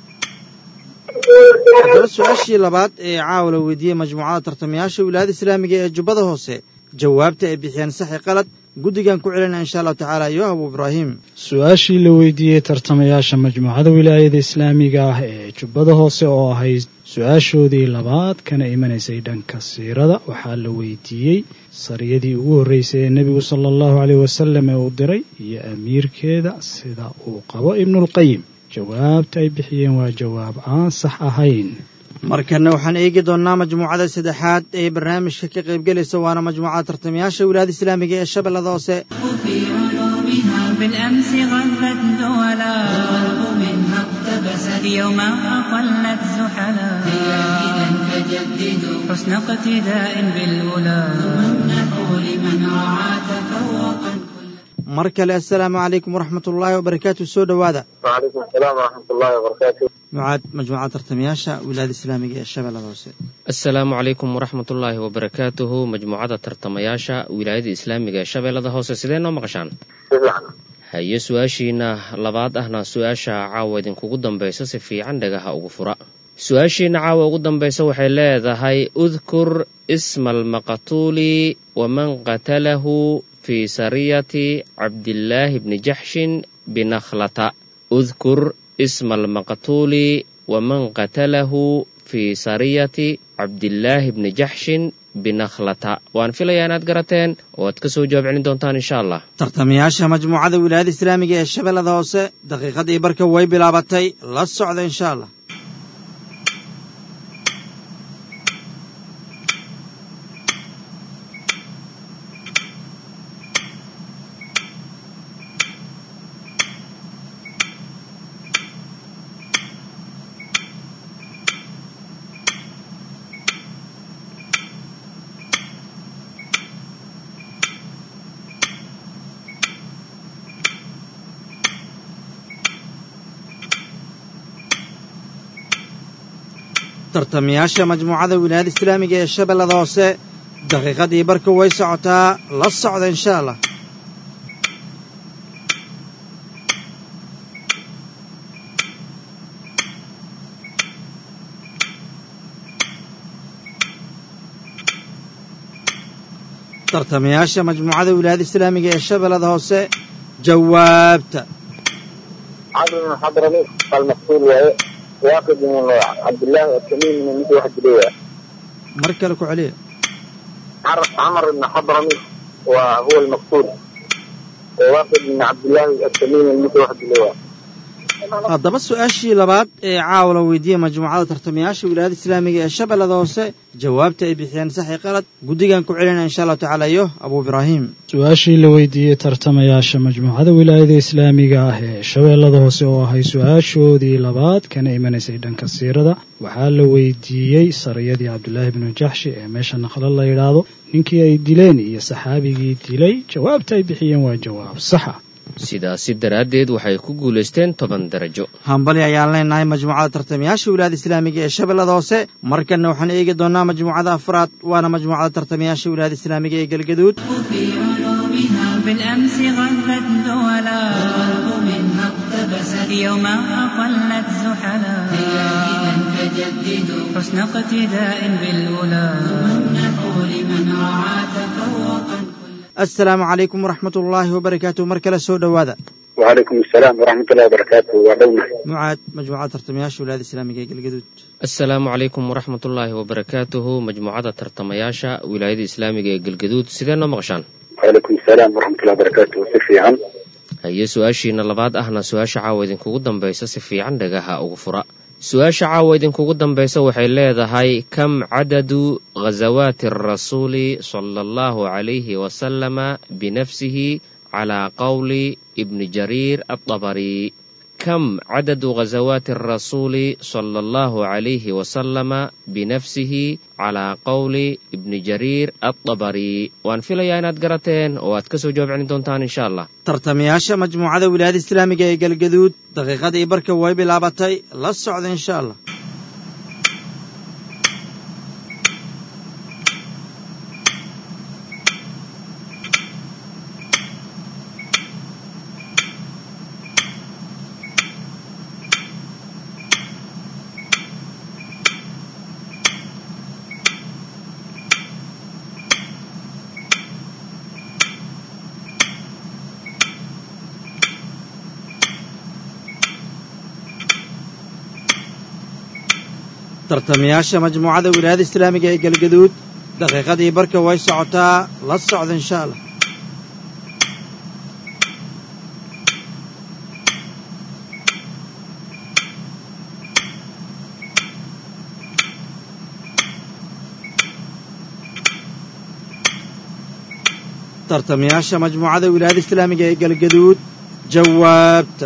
haddaba su-aashii labaad ee caawa la weydiiyey majmuucada tartamayaasha wilaayada islaamiga ee jubbada hoose jawaabta ay bixiyeen saxi qalad guddigan ku celinaa insha allahu tacaala iyo abu ibraahim su-aashii la weydiiyey tartamayaasha majmuucada wilaayada islaamiga ah ee jubbada hoose oo ahayd su-aashoodii labaad kana imanaysay dhanka siirada waxaa la weydiiyey sariyadii ugu horreysay ee nebigu sala allahu caleyh wasalam ee uu diray iyo amiirkeeda sida uu qabo ibnulqayim jawaabta ay bixiyeen waa jawaab aan sax ahayn markanna waxaan eegi doonnaa majmuucada saddexaad ee barnaamijka ka qaybgelaysa waana majmuucada tartamayaasha wilaayada islaamiga ee shabeellada hoose في علومها بالأمس غلت دولا والغرب منها اقتبست يوم أقلت زحلا هيا إذا فجددوا حسن اقتداء بالأولى وامنحوا لمن رعى تفوقا mar kale assalaamu calaykum waraxmat ullaahi wabarakaatu soo dhowaada وعليكم السلام ورحمة الله وبركاته mucaad majmuucada tartamayaasha wilaayada islaamiga ee shabeellada hoose asalaamu calaykum waraxmatullaahi wabarakaatuhu majmuucada tartamayaasha wilaayada islaamiga ee shabeellada hoose sidee noo maqashaan سفيان haye su-aashiina labaad ahna su-aasha caawa idinkugu dambaysa si fiican dhagaha ugu fura su-aashiina caawa ugu dambaysa waxay leedahay udkur isma almaqtuuli waman qatalahu fi sariyati cabdillaahi bni jaxshin binakhlata udkur isma almaqtuuli waman qatalahu fi sariyati cabdillaahi bni jaxshin binakhlata waan filayaa inaad garateen oo aad ka soo jawaab celin doontaan insha allah tartamayaasha majmuucada wilaayada islaamiga ee shabeellada hoose daqiiqadii barka way bilaabatay la socda insha allah tartamayaasha majmuucada wilaayada islaamiga ee shabeellada hoose daqiiqadii barka way socotaa la socda insha allah tartamayaasha majmuucada wilaayada islaamiga ee shabeellada hoose jawaabta عمرو بن حضرمي المقتول وهي واقد من عبد الله التميمي من مثل واحد دلوة mar kale ku celiya عمر بن حضرمي وهو المقتول وواقد من عبد الله التميمي من مثل واحد دلوة haddaba su-aashii labaad ee caawa la weydiiyey majmuucada tartamayaasha wilaayada islaamiga ee shabeellada hoose jawaabta ay bixiyeen saxi qalad guddigan ku celinaya insha allahu tacaala iyo abuu ibraahim su-aashii la weydiiyey tartamayaasha majmuucada wilaayada islaamiga ah ee shabeellada hoose oo ahay su-aashoodii labaad kana imanaysay dhanka siirada waxaa la weydiiyey sariyadii cabdulaahi bnu jaxshi ee meesha naqlo la yidhaahdo ninkii ay dileen iyo saxaabigii dilay jawaabta ay bixiyeen waa jawaab saxa sidaasi daraaddeed waxay ku guulaysteen toban darajo hambali ayaan leenahay majmuucada tartamayaasha wilaayada islaamiga ee shabeellada hoose markanna waxaan eegi doonaa majmuucada afraad waana majmuucada tartamayaasha wilaayada islaamiga ee galgaduud في علومها بالأمس غلت دولا والقلب منها اقتبست اليوم أقلت زحلا إذا فجددوا حسن اقتداء بالأولى امنحوا لمن رعى تفوقا assalaamu calaykum waraxmat ullaahi wabarakaatu mar kale soo dhowaada وعليكم السلام ورحمة الله وبركاته وعلونا mucaad majmuucada tartamayaasha wilaayada islaamiga ee galgaduud assalaamu calaykum waraxmatullaahi wabarakaatuhu majmuucada tartamayaasha wilaayada islaamiga ee galgaduud sidee noo maqashaan وعليكم السلام ورحمة الله وبركاته سفي عن haye su-aashiina labaad ahna su-aasha caawa idinkugu dambaysa si fiican dhagaha ugu fura su-aasha caawa idinkugu dambaysa waxay leedahay kam cadadu ghasawaati arasuuli sala allahu calayhi wasalama binafsihi calaa qowli ibni jariir adabari kam cadadu ghasawaati arasuuli sala allahu calayhi wasalama binafsihi calaa qowli ibni jariir adabari waan filayaa inaad garateen oo aad ka soo jawaab celin doontaan insha allah tartamayaasha majmuucada wilaayada islaamiga ee galgaduud daqiiqadii barka way bilaabatay la socda insha allah tartamayaasha majmuucada wilaayada islaamiga ee galgaduud daqiiqadii barka way socotaa la socda insha allah tartamayaasha majmuucada wilaayada islaamiga ee galgaduud jawaabta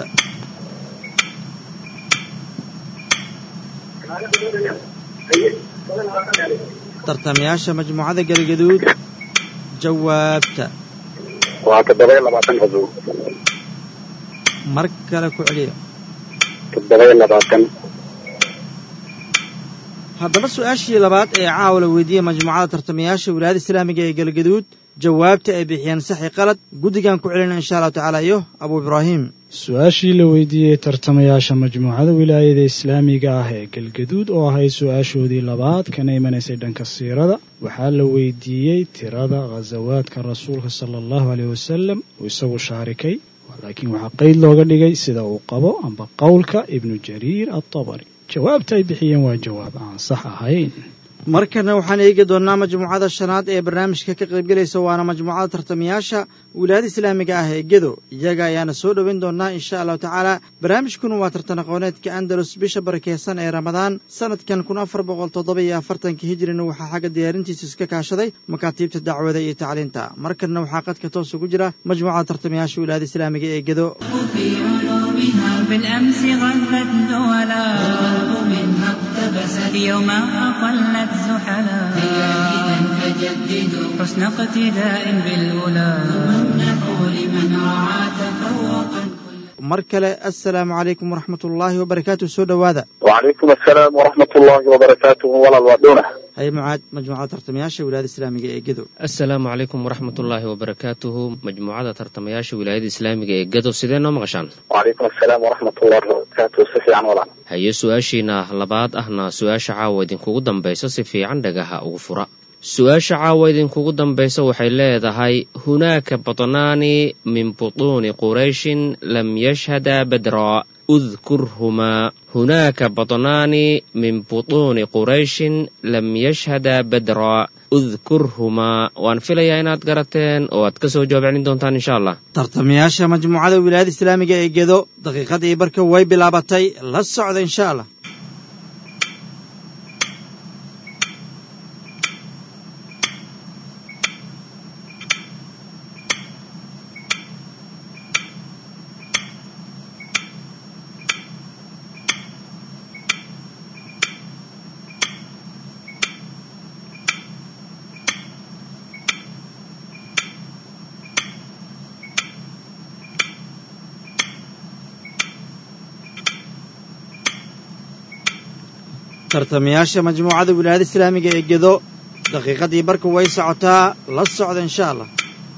tartamayaasha majmuucada galgaduud jawaabta وتدبي لبعضن غزو mar kale ku celiya تدبي لبعضن haddaba su-aashii labaad ee caawa la weydiiyey majmuucada tartamayaasha wilaayada islaamiga ee galgaduud jawaabta ay bixiyeen saxi qalad guddigan ku celina insha allahu tacaala iyo abuu ibraahim su-aashii la weydiiyey tartamayaasha majmuucada wilaayada islaamiga ah ee galgaduud oo ahay su-aashoodii labaad kana imanaysay dhanka siirada waxaa la weydiiyey tirada ghasawaadka rasuulka sala allahu aleyh wasalam uu isagu shaarikay laakiin waxaa qeyd looga dhigay sida uu qabo amba qowlka ibnu jariir adabari jawaabta ay bixiyeen waa jawaab aan sax ahayn markana waxaan eegi doonnaa majmuucada shanaad ee barnaamijka ka qaybgelaysa waana majmuucada tartamayaasha wilaayada islaamiga ah ee gedo iyaga ayaana soo dhoweyn doonnaa insha allahu tacaala barnaamijkuna waa tartan aqooneedka andalus bisha barakeysan ee ramadaan sanadkan kun afar boqol toddoba iyo afartanka hijrina waxaa xagga diyaarintiisa iska kaashaday makaatiibta dacwada iyo tacliinta markanna waxaa qadka toos ugu jira majmuucada tartamayaasha wilaayada islaamiga ee gedo في علومها بالأمس غلت دولا والقلب منها اقتبست اليوم أقلت زحلا إذا فجددوا حسن اقتداء بالأولى امنحوا لمن رعى تفوقا mar kale assalaamu calaykum waraxmat ullaahi wabarakaatu soo dhowaada وعليكم السلام ورحمة الله وبركاته ولا الوادونة haye mucaad majmuucada tartamayaasha wilaayada islaamiga ee gedo assalaamu calaykum waraxmatullaahi wabarakaatuhu majmuucada tartamayaasha wilaayada islaamiga ee gado sidee noo maqashaan وعليكم السلام ورحمة الله وبركاته سفي عن ولا haye su-aashiina labaad ahna su-aasha caawa idinkugu dambaysa si fiican dhagaha ugu fura su-aasha caawa idinkugu dambaysa waxay leedahay hunaaka batnaani min butuuni qurayshin lam yashhada badraa udkurhumaa hunaaka batnaani min butuuni qurayshin lam yashhada badraa udkurhumaa waan filayaa inaad garateen oo aad ka soo jawaab celin doontaan insha allah tartamayaasha majmuucada wilaayada islaamiga ee gedo daqiiqadii barka way bilaabatay la socda insha allah tartamayaasha majmuucada wilaayada islaamiga ee gedo daqiiqadii barka way socotaa la socda insha allah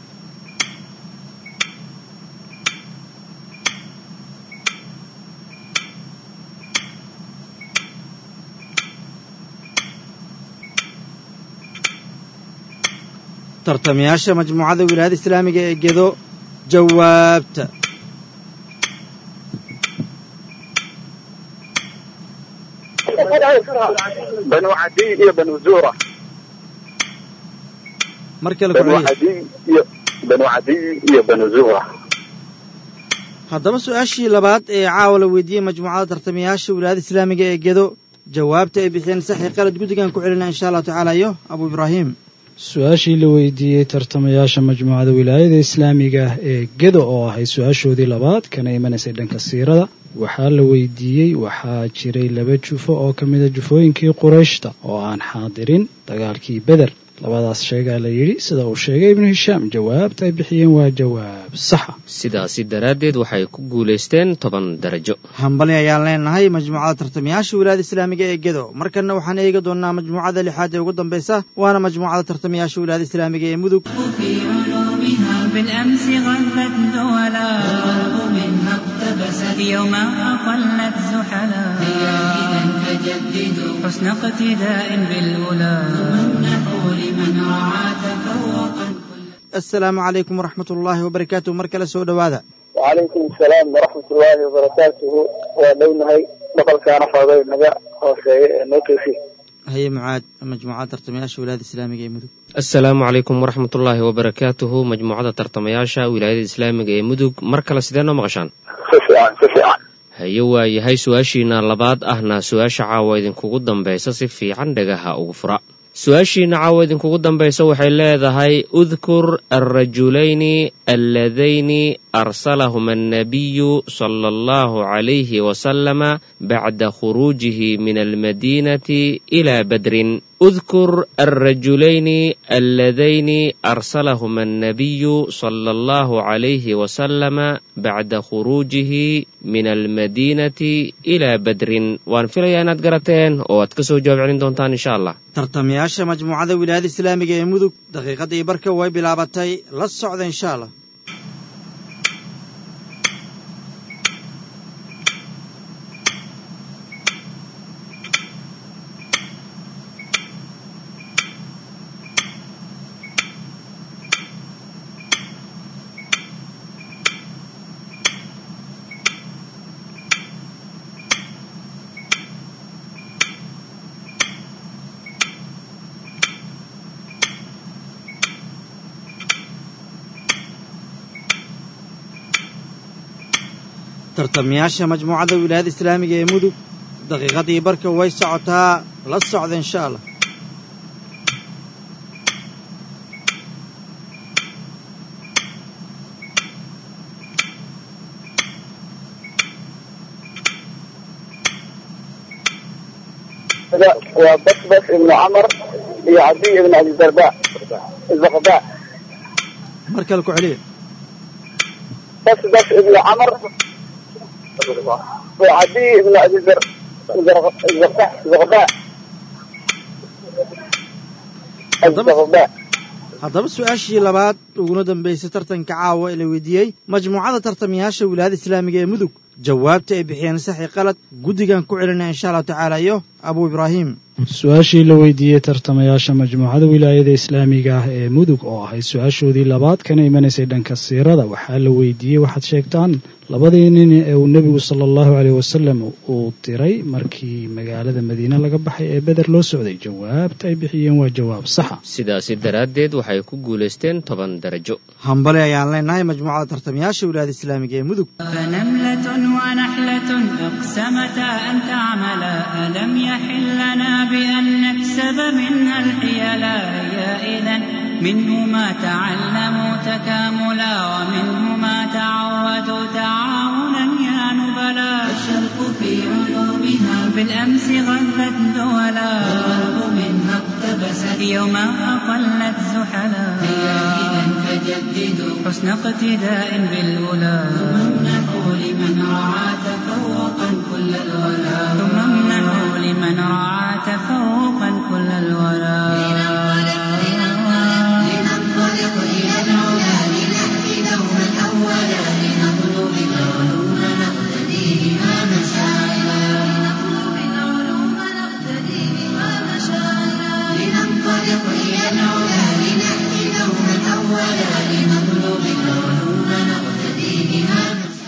tartamayaasha majmuucada wilaayada islaamiga ee gedo jawaabta banu cadiy iyo banu zuura mar kale banu ku celiya cadiy iyo banu cadiy iyo banu zuura haddaba su-aashii labaad ee caawa la weydiiyey majmuucada tartamayaasha wilaayada islaamiga ee gedo jawaabta ay bixiyeen saxi qalad guddigan ku celina insha allahu tacaala iyo abu ibraahim su-aashii la weydiiyey tartamayaasha majmuucada wilaayada islaamiga ah ee gedo oo ahayd su-aashoodii labaad kana imanaysay dhanka siirada waxaa la weydiiyey waxaa jiray laba jufo oo ka mida jufooyinkii qurayshta oo aan xaadirin dagaalkii beder labadaas sheegaa la yidhi sida uu sheegay ibnu hishaam jawaabta ay bixiyeen waa jawaab saxa sidaasi daraaddeed waxay ku guulaysteen toban darajo hambali ayaan leenahay majmuucada tartamayaasha wilaayada islaamiga ee gedo markanna waxaan eegi doonnaa majmuucada lixaad ee ugu dambaysa waana majmuucada tartamayaasha wilaayada islaamiga ee mudug في علومها بالأمس غلت دولا والغرب منها اقتبست يوم أقلت زحلا هيا إذا فجددوا حسن اقتداء بالأولى وامنحوا لمن رعى تفوقا assalaamu calaykum waraxmat ullaahi wabarakaatuh mar kale soo dhowaada wacalaykum asalaam waraxmat ullaahi wabarakaatuhu waa dhownahay boqolkaana fooday naga hooseeya ee noo toosi haye mucaad majmuucada tartamayaasha wilaayada islaamiga ee mudug assalaamu calaykum waraxmatullaahi wabarakaatuhu majmuucada tartamayaasha wilaayada islaamiga ee mudug mar kale sidee noo maqashaan si fiican si fiican haye waa yahay su-aashiina labaad ahna su-aasha caawa idinkugu dambaysa si fiican dhagaha ugu fura su-aashiina caawa idinkugu dambaysa waxay leedahay udkur alrajulayni alladayni arsalahuma annabiyu sala allahu calayhi wasalama bacda khuruujihi min almadiinati ilaa badrin اذكر الرجلين اللذين أرسلهما النبي صلى الله عليه وسلم بعد خروجه من المدينة إلى بدر وان فيليا inaad garateen oo aad ka soo jawaab celin doontaan insha allah tartamayaasha majmuucada wilaayada islaamiga ee mudug daqiiqadii barka way bilaabatay la socda insha allah tartamayaasha majmuucada wilaayada islaamiga ee mudug daqiiqadii barka way socotaa la socda insha allah waa basbas ibnu camar iyo cadiy ibnu abidarda zaqda mar kale ku celiya basbas ibnu camar وعدي بن ابي ذر زغباء الزغباء haddaba su-aashii labaad uguna dambaysay tartanka caawa ee la weydiiyey majmuucada tartamayaasha wilaayada islaamiga ee mudug jawaabta ay bixiyeen saxi qalad guddigan ku celinaya insha allahu tacaala iyo abuu ibraahim su-aashii la weydiiyey tartamayaasha majmuucada wilaayada islaamiga ah ee mudug oo ahayd su-aashoodii labaad kana imanaysay dhanka siirada waxaa la weydiiyey waxaad sheegtaan labadii nin ee uu nebigu sala allahu caleyh wasalam uu diray markii magaalada madiine laga baxay ee beder loo socday jawaabta ay bixiyeen waa jawaab saxa sidaasi daraaddeed waxay ku guulaysteen toban darajo hambali ayaan leenahay majmuucada tartamayaasha wilaayada islaamiga ee mudug فنملة ونحلة اقسمتا أن تعملا ألم يحل لنا بأن نكسب منها الحيلا هي إذا منه ما تعلموا تكاملا ومنه ما تعودوا تعاونا يا نبلا الشرق في علومها بالأمس غلت دولا والغرب منها اقتبست يوما أقلت زحلا هيا إذا فجددوا حسن اقتداء بالأولى وامنحوا لمن رعى تفوقا كل الولا ثم امنحوا لمن رعى تفوقا كل الورى لننطلق إلى العلا لنأتي دوما أولا لنطلب العلوم نقتدي بها مشاعرا لننطلق إلى العلا لنأتي دوما أولا لنطلب العلوم نقتدي بها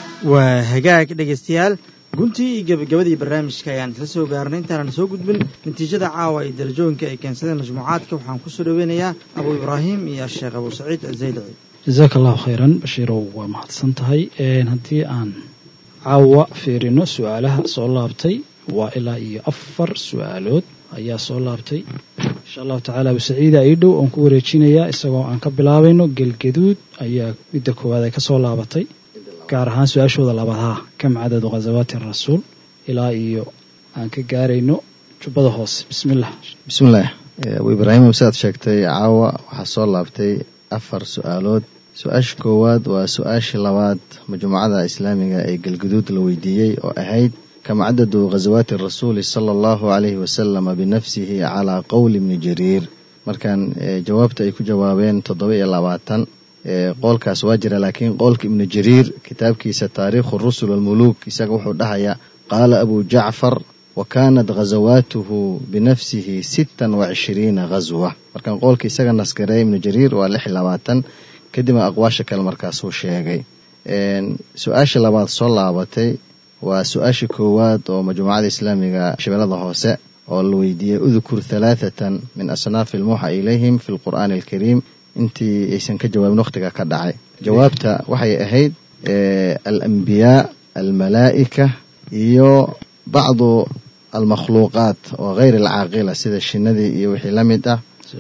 waa hagaag dhegaystayaal guntii iyo gebagabadii barnaamijka ayaan isla soo gaarnay intaanan soo gudbin natiijada caawa iyo darajooyinka ay keensadeen majmuucaadka waxaan kusoo dhoweynayaa abuu ibraahim iyo sheekh abuu saciid azaylici jasaaka allahu khayran bashiirow waa mahadsan tahay haddii aan caawa fiirino su-aalaha soo laabtay waa ilaa iyo afar su-aalood ayaa soo laabtay insha allahu tacaala abu saciida ii dhow oon ku wareejinayaa isagoo aan ka bilaabayno gelgaduud ayaa midda koowaad ay ka soo laabatay gaar ahaan su-aashooda labadaa kam cadadu ghazawaati rasuul ilaa iyo aan ka gaarayno jubbada hoose bismillah bismillaah abu ibraahim sidaad sheegtay caawa waxaa soo laabtay afar su-aalood su-aasha koowaad waa su-aashii labaad majmuucada islaamiga ee galguduud la weydiiyey oo ahayd kam cadadu ghazawaati rasuuli sala allahu calayhi wasalama binafsihi calaa qowli ibni jariir markaan jawaabta ay ku jawaabeen toddoba iyo labaatan qoolkaas waa jira laakiin qoolka ibnu jariir kitaabkiisa taariikhu rusul walmuluuk isaga wuxuu dhahayaa qaala abu jacfar wa kaanat ghazawaatuhu binafsihi sittan wa cishiriina ghaswa markaan qoolka isaga naskareey ibnu jariir waa lix iyo labaatan kadibna aqwaasha kale markaasuu sheegay su-aasha labaad soo laabatay waa su-aasha koowaad oo majmuucada islaamiga shabeellada hoose oo la weydiiyey udkur halaathatan min asnaafi almuuxa ilayhim fi lqur'aani alkariim intii aysan ka jawaabin wakhtiga ka dhacay jawaabta waxay ahayd alambiyaa almalaa'ika iyo bacdu almakhluuqaat oo hayr alcaaqila sida shinadii iyo wixii la mid ah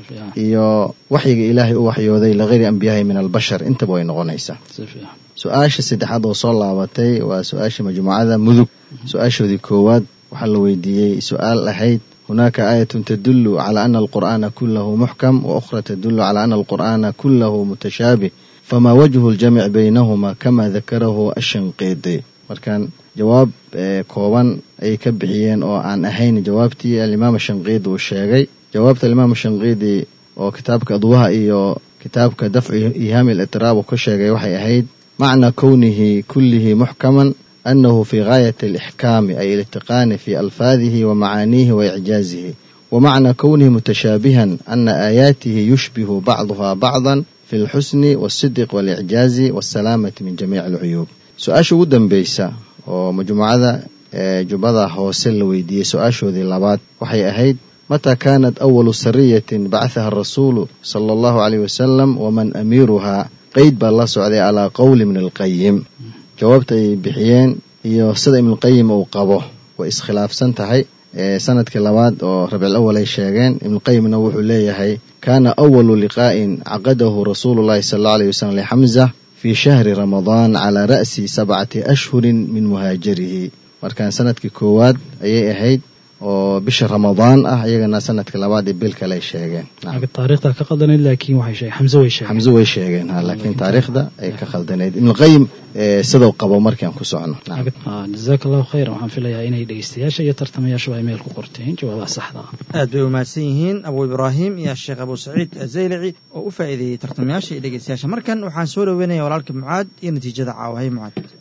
iyo waxyiga ilaahay u waxyooday ligayri ambiyaahi min albashar intaba way noqonaysaa su-aasha saddexaad oo soo laabatay waa su-aasha majmuucada mudug su-aashoodii koowaad waxaa la weydiiyey su-aal ahayd hunaaka aayatun tadulu cala ana alqur'aana kulahu muxkam wa ukhra tadulu cala ana alqur'aana kulahu mutashaabih fama wajhu ljamic baynahuma kama dakarahu ashanqiidi markaan jawaab kooban ayay ka bixiyeen oo aan ahayn jawaabtii alimaam shanqiidi uu sheegay jawaabta alimaam shanqiidi oo kitaabka adwaha iyo kitaabka dafcu ihaami litraab uu ka sheegay waxay ahayd macna kownihi kullihi muxkaman أنه في غاية الإحكام أي الاتقان في ألفاظه ومعانيه وإعجازه ومعنى كونه متشابها أن آياته يشبه بعضها بعضا في الحسن والصدق والإعجاز والسلامة من جميع العيوب سؤال ودن بيسا ومجموعة جبضة هوسل ويدي سؤال ذي اللبات وحي أهيد متى كانت أول سرية بعثها الرسول صلى الله عليه وسلم ومن أميرها قيد بالله سعودي على قول من القيم jawaabta ay bixiyeen iyo sida ibnuqayim uu qabo way iskhilaafsan tahay sanadkii labaad oo rabcil awal ay sheegeen ibnuqayimna wuxuu leeyahay kaana awalu liqaa'in caqadahu rasuulu llahi sala allau alayh wasalam lixamza fii shahri ramadaan calaa ra'si sabcati ashhurin min muhaajirihi markaan sanadkii koowaad ayay ahayd oo bisha ramadaan ah iyagana sanadka labaad ee bil kale ay sheegeen taariikhda ka qaldanayd laakiin waxay sheegeen xamse way sheegeen xamse way sheegeen ha laakiin taariikhda ay ka khaldanayd ibnuqayim sidau qabo markaan ku socono jazaaka allahu khayran waxaan filayaa inay dhegeystayaasha iyo tartamayaashuba ay meel ku qorteen jawaabaha saxda ah aad bay umahadsan yihiin abuu ibraahim iyo sheekh abuu saciid azaylici oo u faa'iideeyey tartamayaasha iyo dhegeystayaasha markan waxaan soo dhoweynaya walaalka mucaad iyo natiijada caawa hay mucaad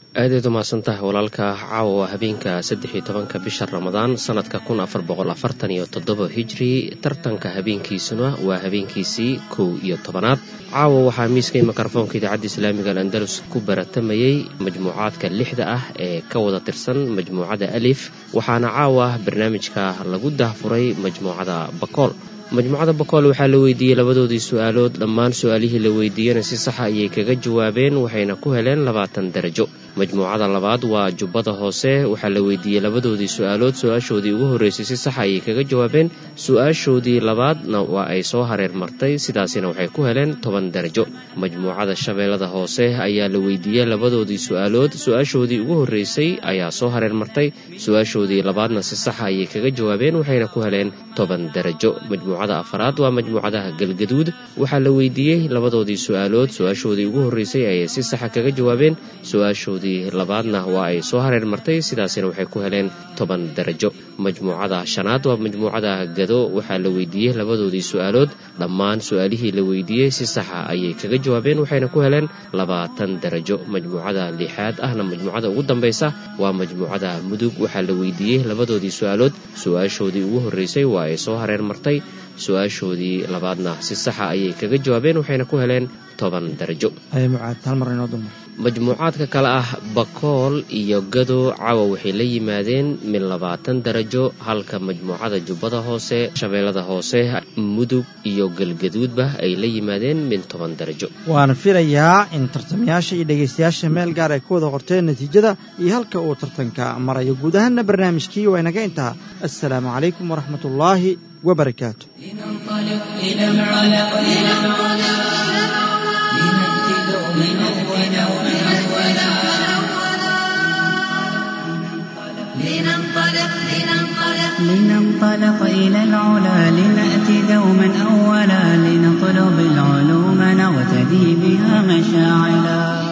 aadayd umahadsan tahay walaalka caawa waa habeenka saddex iyo tobanka bisha ramadaan sanadka kun afar boqol afartan iyo toddoba hijri tartanka habeenkiisuna waa habeenkiisii kow iyo tobanaad caawa waxaa miiskay mikrofoonka idaacadda islaamiga alandalus ku baratamayey majmuucaadka lixda ah ee ka wada tirsan majmuucada alif waxaana caawa barnaamijka lagu dahfuray majmuucada bakool majmuucada bakool waxaa la weydiiyey labadoodii su-aalood dhammaan su-aalihii la weydiiyena si saxa ayay kaga jawaabeen waxayna ku heleen labaatan darajo majmuucada labaad waa jubbada hoose waxaa la weydiiyey labadoodii su-aalood su-aashoodii ugu horreysay si saxa ayay kaga jawaabeen su-aashoodii labaadna waa ay soo hareer martay sidaasina waxay ku heleen toban darajo majmuucada shabeellada hoose ayaa la weydiiyey labadoodii su-aalood su-aashoodii ugu horreysay ayaa soo hareer martay su-aashoodii labaadna si saxa ayay kaga jawaabeen waxayna ku heleen toban darajo majmuucada afaraad waa majmuucadaha galgaduud waxaa la weydiiyey labadoodii su-aalood su-aashoodii ugu horreysay ayay si saxa kaga jawaabeen su-aashoodii labaadna waa ay soo hareer martay sidaasina waxay ku heleen toban darajo majmuucada shanaad waa majmuucada gado waxaa la weydiiyey labadoodii su-aalood dhammaan su-aalihii la weydiiyey si saxa ayay kaga jawaabeen waxayna ku heleen labaatan darajo majmuucada lixaad ahna majmuucada ugu dambaysa waa majmuucada mudug waxaa la weydiiyey labadoodii su-aalood su-aashoodii ugu horreysay waa ay soo hareer martay su-aashoodii labaadna si saxa ayay kaga jawaabeen waxayna ku heleen toban darajo majmuucaadka kale ah bakool iyo gado cawa waxay la yimaadeen min labaatan darajo halka majmuucada jubbada hoose shabeellada hoose mudug iyo galgaduudba ay la yimaadeen min toban darajo waana filayaa in tartamayaasha iyo dhegaystayaasha meel gaar ay ku wada qorteen natiijada iyo halka uu tartanka marayo guud ahaanna barnaamijkii waa inaga intaha assalaamu calaykum waraxmat ullaahi wabarakaatu لننطلق إلى العلا لنأتي دوما أولا لنطلب العلوم نغتدي بها مشاعلا